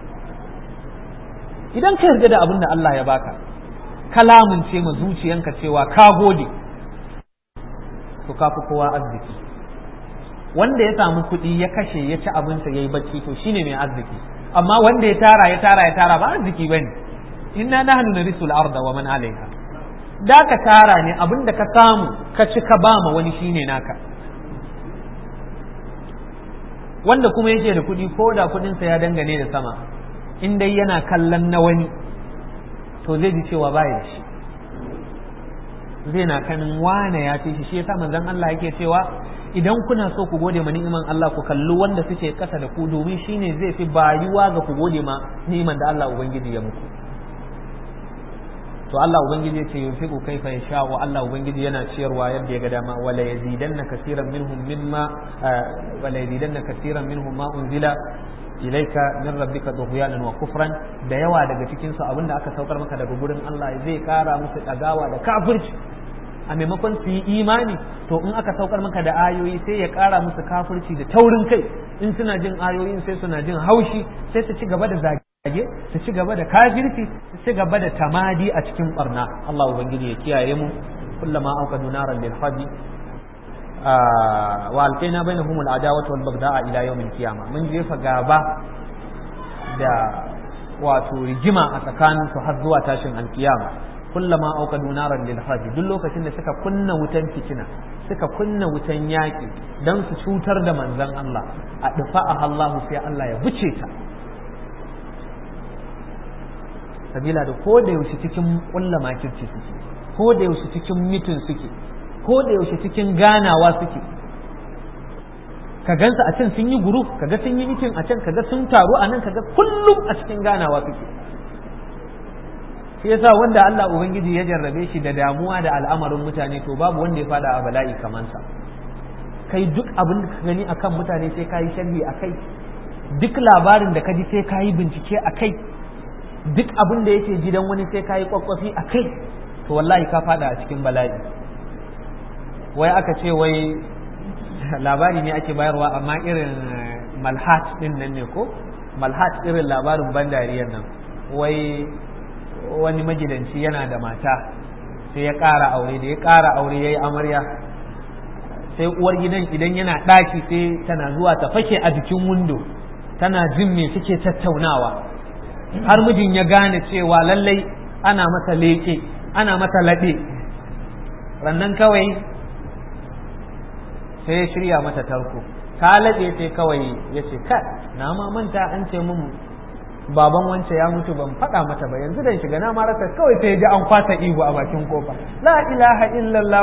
idan ka yarda da abin da Allah ya baka kalamun ce ma zuciyanka cewa ka gode to ka fi kowa arziki wanda ya samu kuɗi ya kashe ya ci abinsa ya yi bacci to shine mai arziki amma wanda ya tara ya tara ya tara ba arziki bane inna nahnu narisul arda wa man alaiha da ka tara ne abinda ka samu ka ci ka ba ma wani shine naka wanda kuma yake da kuɗi ko da kuɗinsa ya dangane da sama in dai yana kallon na wani to zai ji cewa baya da shi zai na kanin wane ya fi shi shi yasa manzon Allah yake cewa idan kuna so ku gode ma ni'iman Allah ku kalli wanda suke kasa da ku domin shine zai fi bayuwa ga ku gode ma ni'iman da Allah ubangiji ya muku to Allah ubangiji ya ce yunfiqu kaifa yasha wa Allah ubangiji yana ciyarwa yadda ya ga dama wala yazidanna kaseeran minhum mimma wala yazidanna kaseeran minhum ma unzila ilaika min rabbika tughyanan wa kufran da yawa daga cikin su abinda aka saukar maka daga gurin Allah zai kara musu dagawa da kafirci a maimakon su yi imani to in aka saukar maka da ayoyi sai ya kara musu kafirci da taurin kai in suna jin ayoyin sai suna jin haushi sai su ci gaba da zage su ci gaba da kafirci su ci gaba da tamadi a cikin barna Allah ubangiji ya kiyaye mu kullama auqadu naran lil hadi wa alqaina bainahum al-adawata wal bagda'a ila yawm al-qiyamah mun jefa gaba da wato rigima a tsakanin su har zuwa tashin alkiyama kullama auqadu naran lil hadi duk lokacin da suka kunna wutan fitina suka kunna wutan yaki dan su cutar da manzon Allah a dufa'a Allah sai Allah ya buce ta sabila da ko da yaushe cikin kulla makirci suke ko da yaushe cikin mitin suke ko da yaushe cikin ganawa suke ka gansu a can sun yi guru kaga sun yi mitin a can kaga sun taru a nan kaga kullum a cikin ganawa suke shi yasa wanda Allah ubangiji ya jarrabe shi da damuwa da al'amarin mutane to babu wanda ya fada a bala'i kaman sa kai duk abin da ka gani akan mutane sai ka yi sharhi akai duk labarin da ka ji sai ka yi bincike akai duk abin da yake gidan wani sai ka yi kwakwafi a kai to wallahi ka fada a cikin bala'i wai aka ce wai labari ne ake bayarwa amma irin malhat din nan ne ko malhat irin labarin ban dariyar nan wai wani magidanci yana da mata sai ya ƙara aure da ya ƙara aure ya yi amarya sai uwar gidan idan yana ɗaki sai tana zuwa ta fake a jikin windo tana jin me suke tattaunawa har mijin ya gane cewa lallai ana masa leke ana masa laɗe rannan kawai sai ya shirya mata tarko ta laɗe sai kawai ya ce ka na ma manta an ce mun baban wance ya mutu ban faɗa mata ba yanzu dan shiga na marasa kawai sai ji an kwasa ihu a bakin kofa la ilaha illallah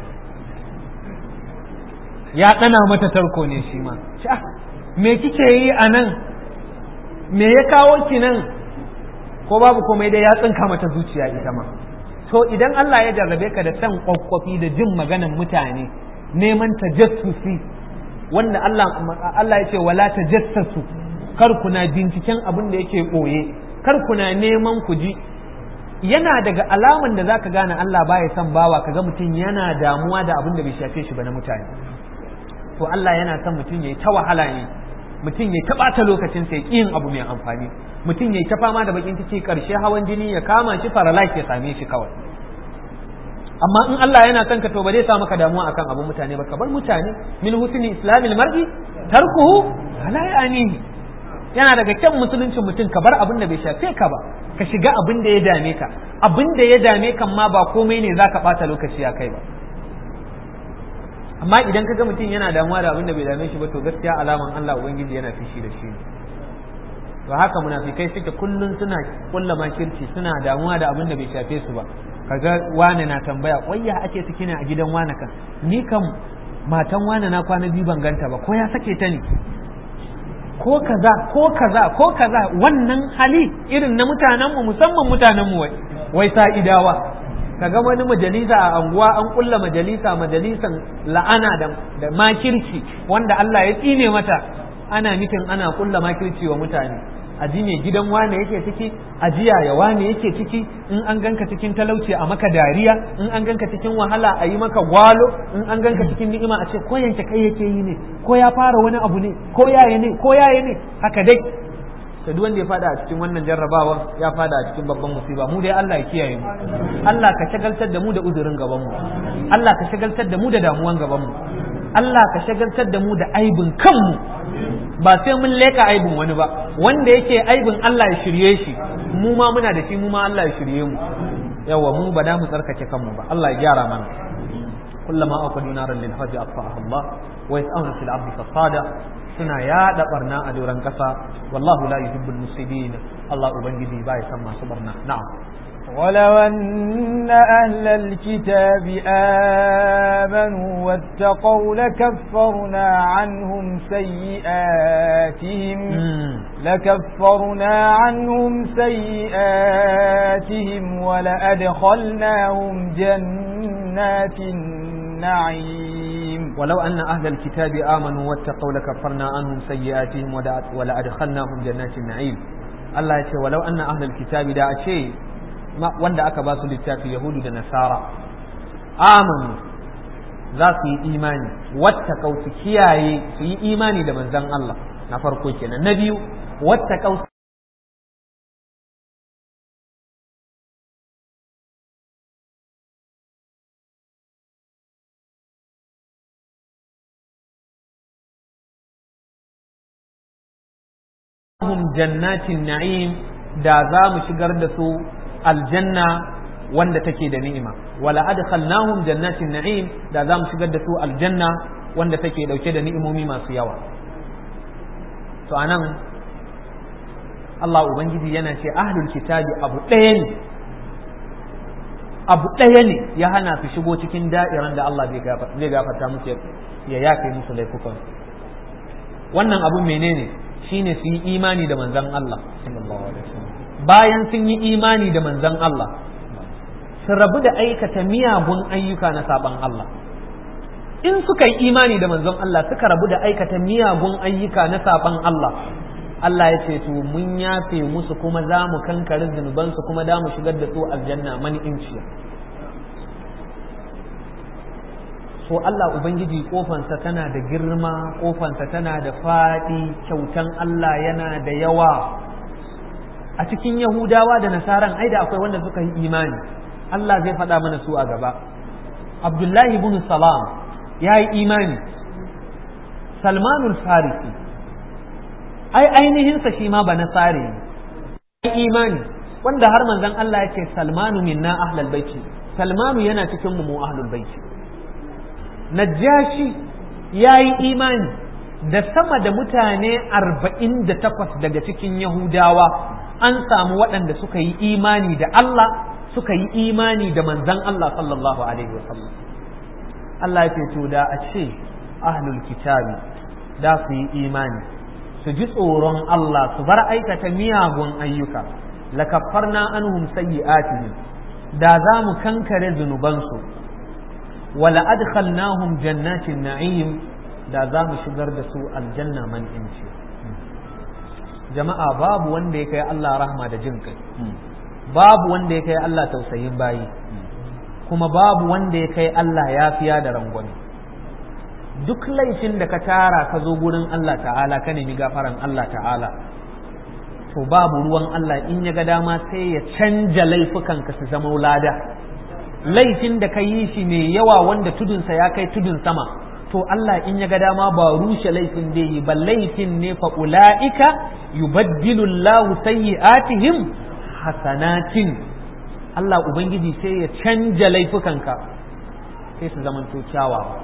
ya ɗana mata tarko ne shi ma me kike yi a nan me ya kawo ki nan ko babu komai dai ya tsinka mata zuciya ita ma to idan Allah ya jarrabe ka da san kwakwafi da jin maganan mutane neman tajassusi wanda Allah Allah ya ce wala tajassasu kar kuna binciken abin da yake boye kar kuna neman ku ji yana daga alaman da zaka gane Allah baya son bawa kaga mutum yana damuwa da abin da bai shafe shi ba na mutane to Allah yana son mutum yayi ta wahala ne mutum ya taɓata lokacin sai yin abu mai amfani mutum ya ta fama da bakin ciki karshe hawan jini ya kama shi paralyze ya same shi kawai amma in Allah yana son ka to ba zai sa maka damuwa akan abun mutane ba ka bar mutane min husni islamil mar'i tarkuhu la ya'nihi yana daga kyan musuluncin mutum ka bar abin da bai shafe ka ba ka shiga abin da ya dame ka abin da ya dame kan ma ba komai ne zaka bata lokaci a kai ba amma idan ka ga mutum yana damuwa da abin da bai dame shi ba to gaskiya alaman Allah ubangiji yana fishi da shi to haka munafikai suke kullun suna kulla makirci suna damuwa da abin da bai shafe su ba kaga wane na tambaya wayya ake ciki ne a gidan wane kan ni kam matan wane na kwana biyu ban ganta ba ko ya sake ta ne ko kaza ko kaza ko kaza wannan hali irin na mutanenmu musamman mutanenmu wai wai sa'idawa kaga wani majalisa a anguwa an kulla majalisa majalisan la'ana da, da makirci wanda Allah ya tsine mata ana mitin ana kulla makirci wa mutane aji ne gidan wane yake ciki ajiya ya wane yake ciki in an ganka cikin talauci a maka dariya in an ganka cikin wahala a yi maka gwalo in an ganka cikin ni'ima a ce ko yanke kai yake yi ne ko ya fara wani abu ne ko yaya ne ko yaya ne haka dai to duk wanda ya fada a cikin wannan jarrabawa ya fada a cikin babban musiba mu dai Allah ya kiyaye mu Allah ka shagaltar da mu da uzurin gaban mu Allah ka shagaltar da mu da damuwan gaban mu Allah ka shagaltar da mu da aibin kanmu ba sai mun leka aibin wani ba wanda yake aibin Allah ya shirye shi mu ma muna da shi mu ma Allah ya shirye mu yawa mu ba da mu tsarkake kanmu ba Allah ya gyara mana kullama aqadu naran lil hajji atfa'aha Allah wa yas'una fil ardi fasada suna yada barna a doron kasa wallahu la yuhibbul mufsidin Allah ubangiji ba ya san masu barna na'am ولو أن أهل الكتاب آمنوا واتقوا لكفرنا عنهم سيئاتهم لكفرنا عنهم سيئاتهم ولأدخلناهم جنات النعيم ولو أن أهل الكتاب آمنوا واتقوا لكفرنا عنهم سيئاتهم ولأدخلناهم جنات النعيم Allah ya ce walau anna ahlul kitabi da a ce wanda aka ba su littafi yahudu da nasara amanu za su yi imani wata su kiyaye su yi imani da manzan Allah na farko kenan na biyu wata hum jannatin na'im da za mu shigar da su aljanna wanda take da ni'ima wala adkhalnahum jannatin na'im da za mu shigar da su aljanna wanda take dauke da ni'imomi masu yawa to anan Allah ubangiji yana ce ahlul kitabi abu ɗaya ne abu ɗaya ne ya hana su shigo cikin da'iran da Allah zai gafarta musu ya yafe musu laifukan wannan abu menene shine su yi imani da manzon Allah bayan sun yi imani da manzon Allah su rabu da aikata miyagun ayyuka na saban Allah in suka yi imani da manzon Allah suka rabu da aikata miyagun ayyuka na saban Allah Allah ya ce to mun yafe musu kuma za mu kankare zunubansu kuma da mu shigar da su aljanna mani inciya so Allah Ubangiji kofansa tana da girma kofansa tana da faɗi kyautan Allah yana da yawa a cikin Yahudawa da Nasaran ai da akwai wanda suka yi imani Allah zai faɗa mana su a gaba Abdullahi ibn Salam ya yi imani Salmanul Farisi ai ainihinsa shi ma ba nasare ne ya imani wanda har manzon Allah ya ce Salmanu minna ahlal baiti Salmanu yana cikin mu ahlul baiti Najashi ya yi imani da sama da mutane arba'in da takwas daga cikin Yahudawa an samu waɗanda suka yi imani da Allah suka yi imani da manzan Allah sallallahu Alaihi wasallam. Allah ya to da a ce ahlul kitabi da su yi imani su ji tsoron Allah su bar aikata miyagun ayyuka lakaffarna anhum sayyi'atihim da za mu kankare zunubansu wala adkhalnahum jannatin na'im da za mu shigar da su aljanna man inci jama'a babu wanda ya kai Allah rahma da jin kai babu wanda ya kai Allah tausayin bayi kuma babu wanda ya kai Allah yafiya da rangwame duk laifin da ka tara ka zo gurin Allah ta'ala ka nemi gafaran Allah ta'ala to babu ruwan Allah in ya ga dama sai ya canja laifukanka su zama lada laifin da ka yi shi mai yawa wanda tudunsa ya kai tudun sama to Allah in ya ga dama ba rushe laifin da yi ba laifin ne fa ula'ika yubaddilu Allahu sayyi'atihim hasanatin Allah ubangiji sai ya canja laifukanka sai su zama to kyawawa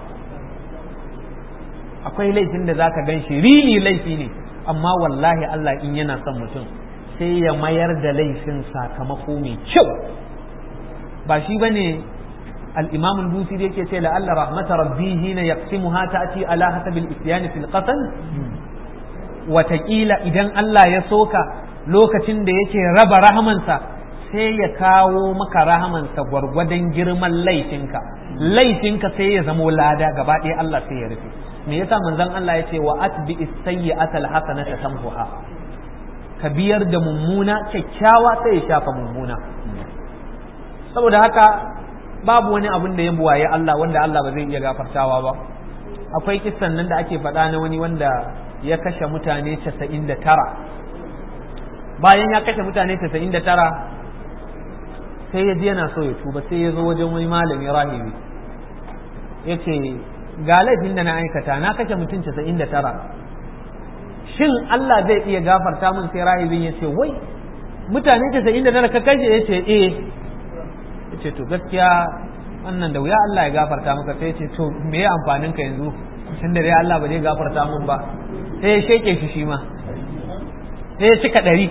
akwai laifin da zaka gan shi rili laifi ne amma wallahi Allah in yana son mutum sai ya mayar da laifin sakamako mai kyau ba shi bane al-imam al-busiri yake ce la'alla rahmata rabbi hina yaqsimuha ta'ti ala hasab al-isyan fil qasam wataƙila idan Allah ya soka lokacin da yake raba rahamansa sai ya kawo maka rahamansa gwargwadon girman laifinka laifinka sai ya zamo lada gaba ɗaya Allah sai ya rufe me yasa manzon Allah ya ce wa atbi as-sayyi'ata al-hasanata tamhuha ka biyar da mummuna kyakkyawa sai ya shafa mummuna saboda haka babu wani abin da ya buwaye Allah wanda Allah ba zai iya gafartawa ba akwai kissan nan da ake faɗa na wani wanda ya kashe mutane 99 bayan ya kashe mutane 99 sai ya ji yana so ya tuba sai ya zo wajen wani malami rahibi ya ce ga laifin da na aikata na kashe mutum 99 shin Allah zai iya gafarta min sai rahibin ya ce wai mutane 99 ka kashe ya ce eh ya ce to gaskiya wannan da wuya Allah ya gafarta maka sai ce to me ya amfanin ka yanzu tunda dai Allah ba zai gafarta mun ba sai ya sheke shi shi ma sai ya cika ɗari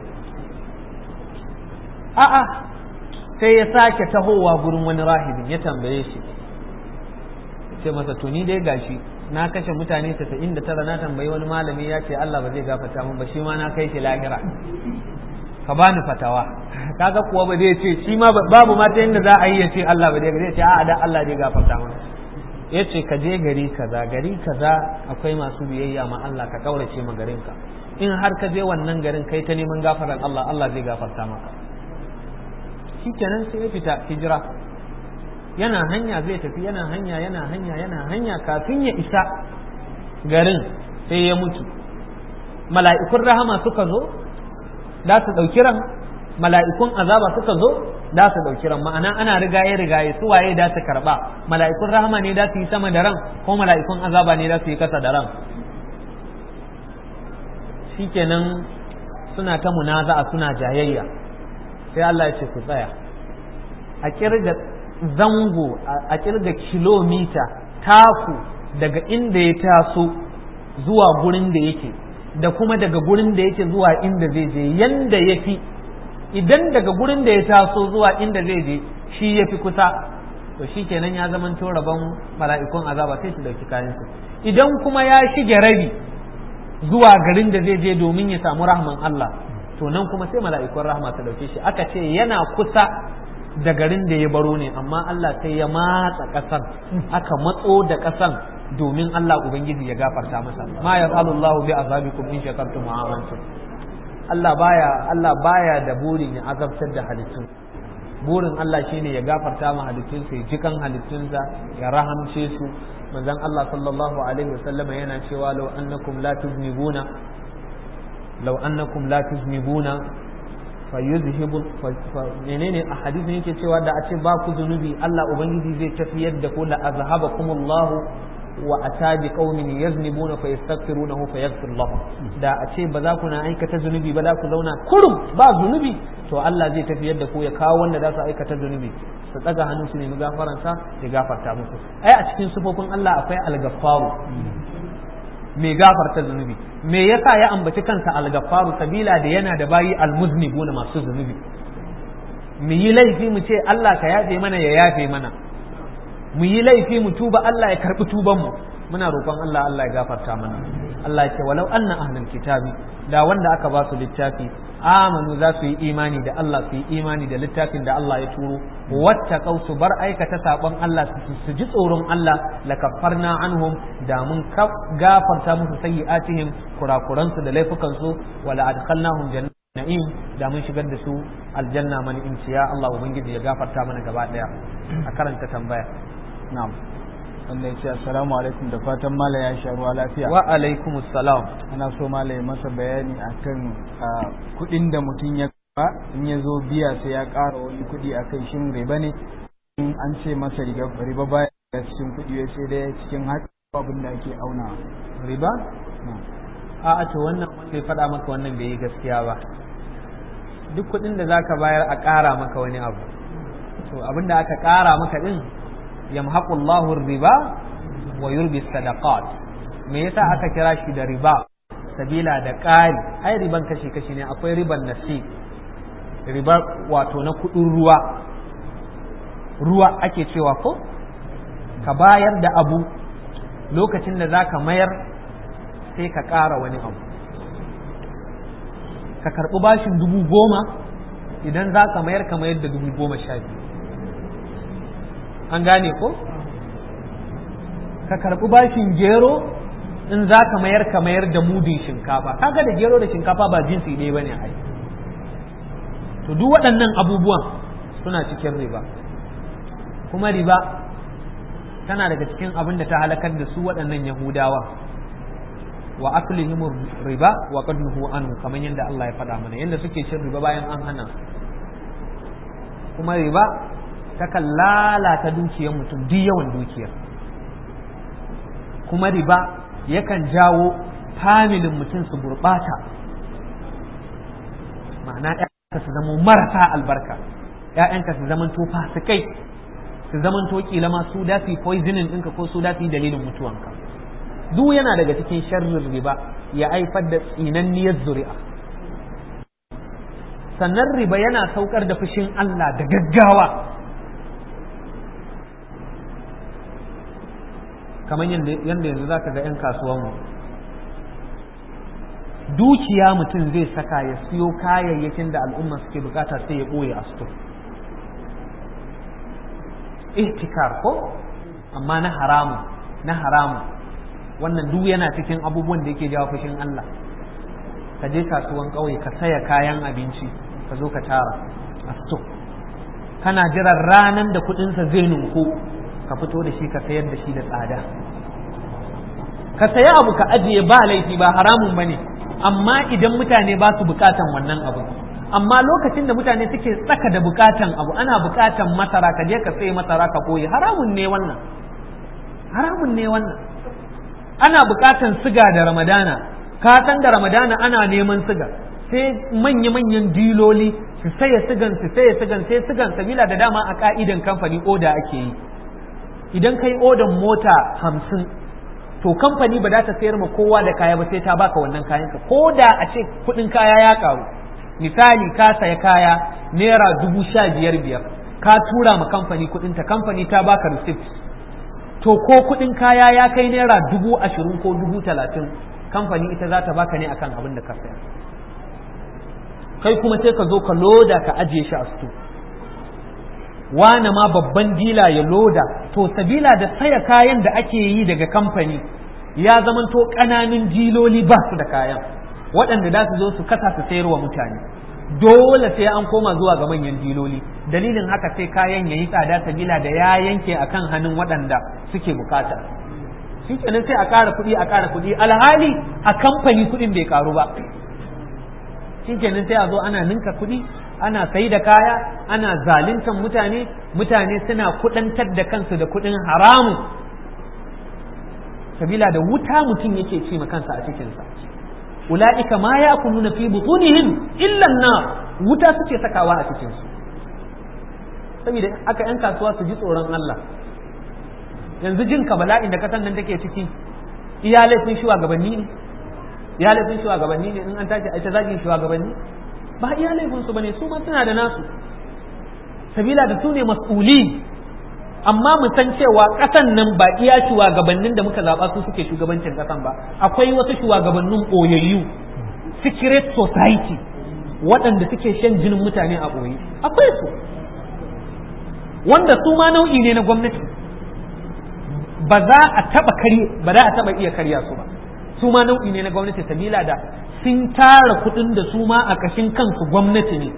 a'a sai ya sake tahowa gurin wani rahibin ya tambaye shi ce masa to ni dai gashi na kashe mutane 99 na tambayi wani malami ya ce Allah ba zai gafarta mun ba shi ma na kai shi lahira ka bani fatawa kaga kuwa ba zai ce shi ma babu ma ta yadda za a yi ya ce Allah ba zai ce a'a dan Allah zai gafarta mun ya ce ka je gari kaza gari kaza akwai masu biyayya ma Allah ka kaurace ma garin ka in har ka je wannan garin kai ta neman gafaran Allah Allah zai gafarta maka shikenan sai ya fita hijira yana hanya zai tafi yana hanya yana hanya yana hanya kafin ya isa garin sai ya mutu mala'ikun rahama suka zo da su ɗauki ran mala'ikun azaba suka zo da su ɗauki ran ma'ana ana rigaye rigaye su waye da su karɓa mala'ikun rahama ne da su yi sama da ran ko mala'ikun azaba ne da su yi kasa da ran shikenan suna ta munaza'a suna jayayya sai Allah ya ce ku tsaya a kirga zango a kirga kilomita taku daga inda ya taso zuwa gurin da yake da kuma daga gurin da yake zuwa inda zai je yanda ya fi idan daga gurin da ya taso zuwa inda zai je shi ya fi kusa to shi kenan ya zama to rabon mala'ikun azaba sai su dauki kayansu idan kuma ya shige rabi zuwa garin da zai je domin ya samu rahman Allah to nan kuma sai mala'ikun rahma su dauke shi aka ce yana kusa da garin da ya baro ne amma Allah sai ya matsa ƙasar aka matso da ƙasan domin Allah Ubangiji ya gafarta masa ma ya Allah bi azabikum in shakartum wa amantum Allah baya Allah baya da burin ya azabtar da halittun burin Allah shine ya gafarta ma halittun sai jikan halittunsa ya rahamce su manzon Allah sallallahu alaihi wasallama yana cewa law annakum la tuznibuna law annakum la tuznibuna fayuzhibu menene a hadisin yake cewa da a ce ba ku zunubi Allah ubangiji zai tafiyar da ku la azhabakumullahu wa ata bi qaumin yaznibuna fa yastaghfirunahu fa yaghfir lahum da a ce ba za ku na aikata zunubi ba za ku zauna kurum ba zunubi to Allah zai tafiyar da ku ya kawo wanda za su aikata zunubi su tsaga hannu su nemi gafaran sa ya gafarta musu ai a cikin sufofin Allah akwai al-gaffaru mai gafarta zunubi me yasa ya ambaci kansa al-gaffaru sabila da yana da bayi al-muznibuna masu zunubi mu yi laifi mu ce Allah ka yafe mana ya yafe mana mu yi laifi mu tuba Allah ya karbi tuban mu muna roƙon Allah Allah ya gafarta mana Allah ya ce walau anna ahlul kitabi da wanda aka ba su littafi amanu za su yi imani da Allah su yi imani da littafin da Allah ya turo wata su bar aikata sabon Allah su ji tsoron Allah la kaffarna anhum da mun gafarta musu sayyi'atihim kurakuransu da laifukansu wala adkhalnahum jannat na'im da mun shigar da su aljanna man ya Allah ubangiji ya gafarta mana gaba daya a karanta tambaya na'am wanda ya ce assalamu alaikum da fatan mala ya sha ruwa lafiya wa alaikum assalam ana so mala ya masa bayani akan kudin da mutum ya ba in ya zo biya sai ya ƙara wani kudi akan shin riba ne in an ce masa riba baya da cikin kudi sai dai cikin haka abin da ake auna riba a to wannan wanda ya faɗa maka wannan bai yi gaskiya ba duk kudin da zaka bayar a ƙara maka wani abu to abin da aka ƙara maka din yamhaqu Allahu riba wa yurbi sadaqat me yasa aka kira shi da riba sabila da ƙari ai riban kashi kashi ne akwai riban nasi riba wato na kudin ruwa ruwa ake cewa ko ka bayar da abu lokacin da zaka mayar sai ka ƙara wani abu ka karɓi bashin dubu goma idan za ka mayar ka mayar da dubu goma sha biyu an gane ko ka karɓi bashin gero in za ka mayar ka mayar da mudin shinkafa kaga da gero da shinkafa ba jinsi ɗaya bane ai to duk waɗannan abubuwan suna cikin riba kuma riba tana daga cikin abin da ta halakar da su waɗannan yahudawa wa aklihim riba wa qad nuhu anhu kamar yadda Allah ya faɗa mana yadda suke cin riba bayan an hana kuma riba takan lalata dukiyar mutum duk yawan dukiyar kuma riba yakan jawo familin mutum su gurɓata ma'ana ‘ya'yanka su zama marasa albarka ‘ya'yanka su zama to fasikai su su zamanto kila ma su da su poisoning ɗinka ko su da su dalilin mutuwanka duk yana daga cikin sharrin riba ya haifar da tsinanniyar zuri'a sannan riba yana saukar da fushin Allah da gaggawa kamar yadda yanzu za ka ga 'yan kasuwanmu dukiya mutum zai saka ya siyo kayayyakin da al'umma suke bukata sai ya ɓoye a sto ihtikar ko amma na haramu na haramu wannan duk yana cikin abubuwan da yake jawo fushin Allah ka je kasuwan ƙauye ka saya kayan abinci ka zo ka tara a sto kana jiran ranan da kuɗinsa zai nunku ka fito da shi ka sayar da shi da tsada ka saya abu ka ajiye ba laifi ba haramun ba ne amma idan mutane ba su bukatan wannan abu amma lokacin da mutane suke tsaka da bukatan abu ana bukatan masara ka je ka sai masara ka koyi haramun ne wannan haramun ne wannan ana bukatan siga da ramadana ka san da ramadana ana neman siga sai manya-manyan diloli su saya sigan su saya sigan sai sigan sabila da dama a ka'idan kamfani oda ake yi idan kai odan mota hamsin to kamfani ba za ta sayar ma kowa da kaya ba sai ta baka wannan kayan ka ko da a ce kudin kaya ya karu misali ka saya kaya naira dubu sha biyar biyar ka tura ma kamfani kudin ta kamfani ta baka receipt to ko kudin kaya ya kai naira dubu ashirin ko dubu talatin kamfani ita za ta baka ne akan abin da ka saya kai kuma sai ka zo ka loda ka ajiye shi a sto wane ma babban dila ya loda to sabila da saya kayan da ake yi daga kamfani ya zamanto ƙananun diloli ba su da kayan waɗanda za su zo su kasa su sayar wa mutane dole sai an koma zuwa ga manyan diloli dalilin haka sai kayan ya yi tsada sabila da ya yanke akan hannun waɗanda suke bukata shi kenan sai a ƙara kuɗi a ƙara kuɗi alhali a kamfani kuɗin bai ƙaru ba shi kenan sai a zo ana ninka kuɗi ana sai da kaya ana zaluntan mutane mutane suna kudantar da kansu da kudin haramu sabila da wuta mutum yake ce ma kansa a cikinsa ula'ika ma ya kuluna fi butunihim illa na wuta suke sakawa a cikinsu saboda aka yan kasuwa su ji tsoron Allah yanzu jin ka bala'in da kasan nan take ciki iya laifin shugabanni ne iya laifin shugabanni ne in an tashi a ita zagin shugabanni ba iya laifinsu ba ne su ma suna da nasu sabila da su ne mas'uli amma mu san cewa ƙasan nan ba iya shugabannin da muka zaɓa su suke shugabancin ƙasan ba akwai wasu shugabannin ɓoyayyu secret society waɗanda suke shan jinin mutane a ɓoye akwai su wanda su ma nau'i ne na gwamnati ba za a taɓa kari ba za a taɓa iya karya su ba su ma nau'i ne na gwamnati sabila da sun tara kuɗin da su ma a ƙashin kansu gwamnati ne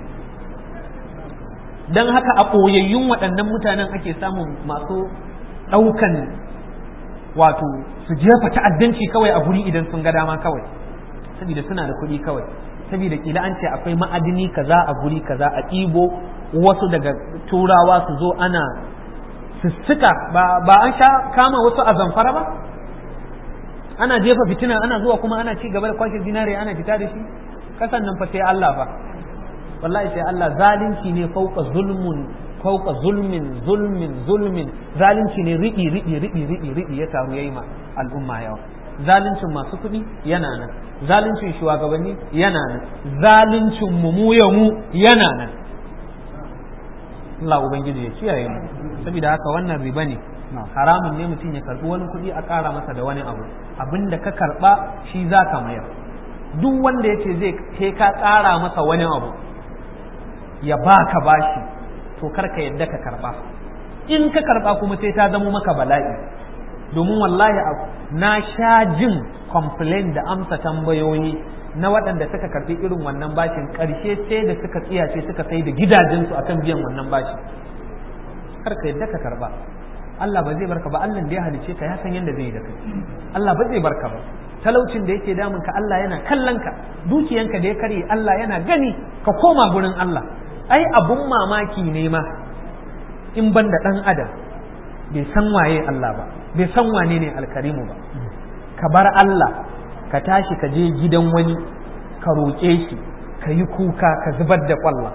don haka a ɓoyayyun waɗannan mutanen ake samun masu ɗaukan wato su jefa ta'addanci kawai a guri idan sun ga dama kawai saboda suna da kuɗi kawai saboda kila an ce akwai ma'adini kaza a guri kaza a ɗibo wasu daga turawa su zo ana sussuka ba an sha kama wasu a zamfara ba ana jefa fitina ana zuwa kuma ana ci gaba da kwashe zinare ana fita da shi kasan nan fa sai Allah fa wallahi sai Allah zalunci ne fauka zulmun fauka zulmin zulmin zulmin zalunci ne riɗi riɗi riɗi riɗi riɗi ya taru yayi ma al'umma yawa zaluncin masu kuɗi yana nan zaluncin shugabanni yana nan zaluncin mu mu ya mu yana nan Allah ubangiji ya kiyaye mu saboda haka wannan riba ne haramun ne mutum ya karbi wani kuɗi a ƙara masa da wani abu abin da ka karba shi za ka mayar duk wanda ya ce zai ke ka ƙara masa wani abu ya baka bashi to karka yadda ka karba in ka karba kuma sai ta zamo maka bala'i domin wallahi na sha jin complain da amsa tambayoyi na waɗanda suka karbi irin wannan bashin ƙarshe sai da suka tsiyace suka sai da gidajensu akan biyan wannan bashi karka yadda ka karba Allah ba zai barka ba Allah da ya halice ka ya san yadda zai yi da kai Allah ba zai barka ba talaucin da yake damun ka Allah yana kallon ka dukiyanka da ya karye Allah yana gani ka koma gurin Allah ai abun mamaki ne ma in ban da dan adam bai san waye Allah ba bai san wane ne alkarimu ba ka bar Allah ka tashi ka je gidan wani ka roƙe shi ka yi kuka ka zubar da kwalla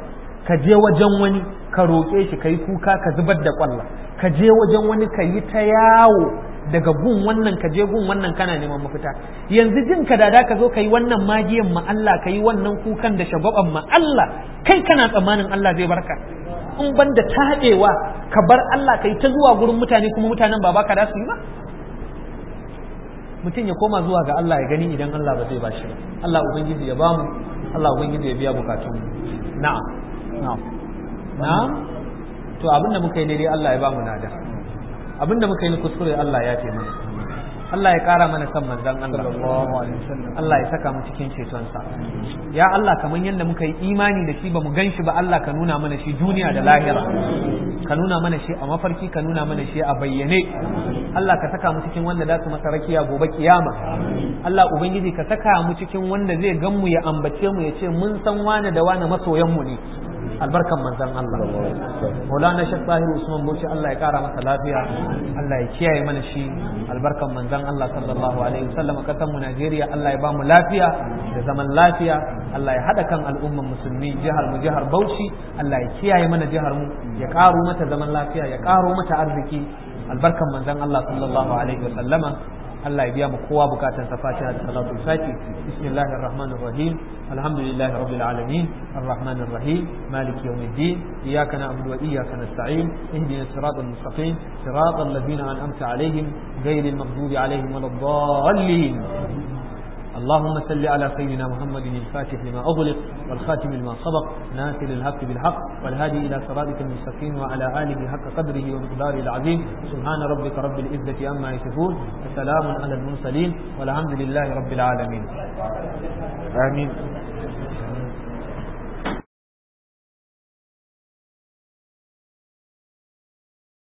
ka je wajen wani ka roƙe shi ka yi kuka ka zubar da ƙwalla ka je wajen wani ka yi ta yawo daga gun wannan ka je gun wannan kana neman mafita yanzu jin ka dada ka zo ka yi wannan magiyan ma Allah ka yi wannan kukan da shagwaban ma Allah kai kana tsammanin Allah zai barka in ban da taɗewa ka bar Allah ka yi ta zuwa gurin mutane kuma mutanen ba baka da su yi ba mutum ya koma zuwa ga Allah ya gani idan Allah ba zai ba shi ba Allah ubangiji ya bamu Allah ubangiji ya biya bukatun na'am na'am na'am to abinda muka yi daidai Allah ya bamu nada abinda muka yi kuskure Allah ya ce mana Allah ya kara mana san manzon Allah Allah ya saka mu cikin cetonsa ya Allah kamar yadda muka yi imani da shi ba mu gan shi ba Allah ka nuna mana shi duniya da lahira ka nuna mana shi a mafarki ka nuna mana shi a bayyane Allah ka saka mu cikin wanda za su masa rakiya gobe kiyama Allah ubangiji ka saka mu cikin wanda zai gan mu ya ambace mu ya ce mun san wane da wane masoyan mu ne albarkan manzon Allah Maulana Sheikh Tahir Usman Bauchi Allah ya kara masa lafiya Allah ya kiyaye mana shi albarkan manzon Allah sallallahu alaihi wasallam kasan mu Najeriya Allah ya ba mu lafiya da zaman lafiya Allah ya hada kan al'umman musulmi jihar mu jihar Bauchi Allah ya kiyaye mana jihar mu ya karo mata zaman lafiya ya karo mata arziki albarkan manzon Allah sallallahu alaihi wasallama Allah ya biya mu kowa bukatan sa fatiha da salatu fati bismillahir rahmanir rahim alhamdulillahi rabbil alamin arrahmanir rahim maliki yawmiddin iyyaka na'budu wa iyyaka nasta'in ihdinas siratal mustaqim siratal ladzina an'amta alaihim ghayril maghdubi alaihim waladdallin اللهم صل على سيدنا محمد الفاتح لما أغلق والخاتم لما سبق ناصر الحق بالحق والهادي إلى صراطك المستقيم وعلى آله حق قدره ومقداره العظيم سبحان ربك رب العزة عما يصفون وسلام على المرسلين والحمد لله رب العالمين آمين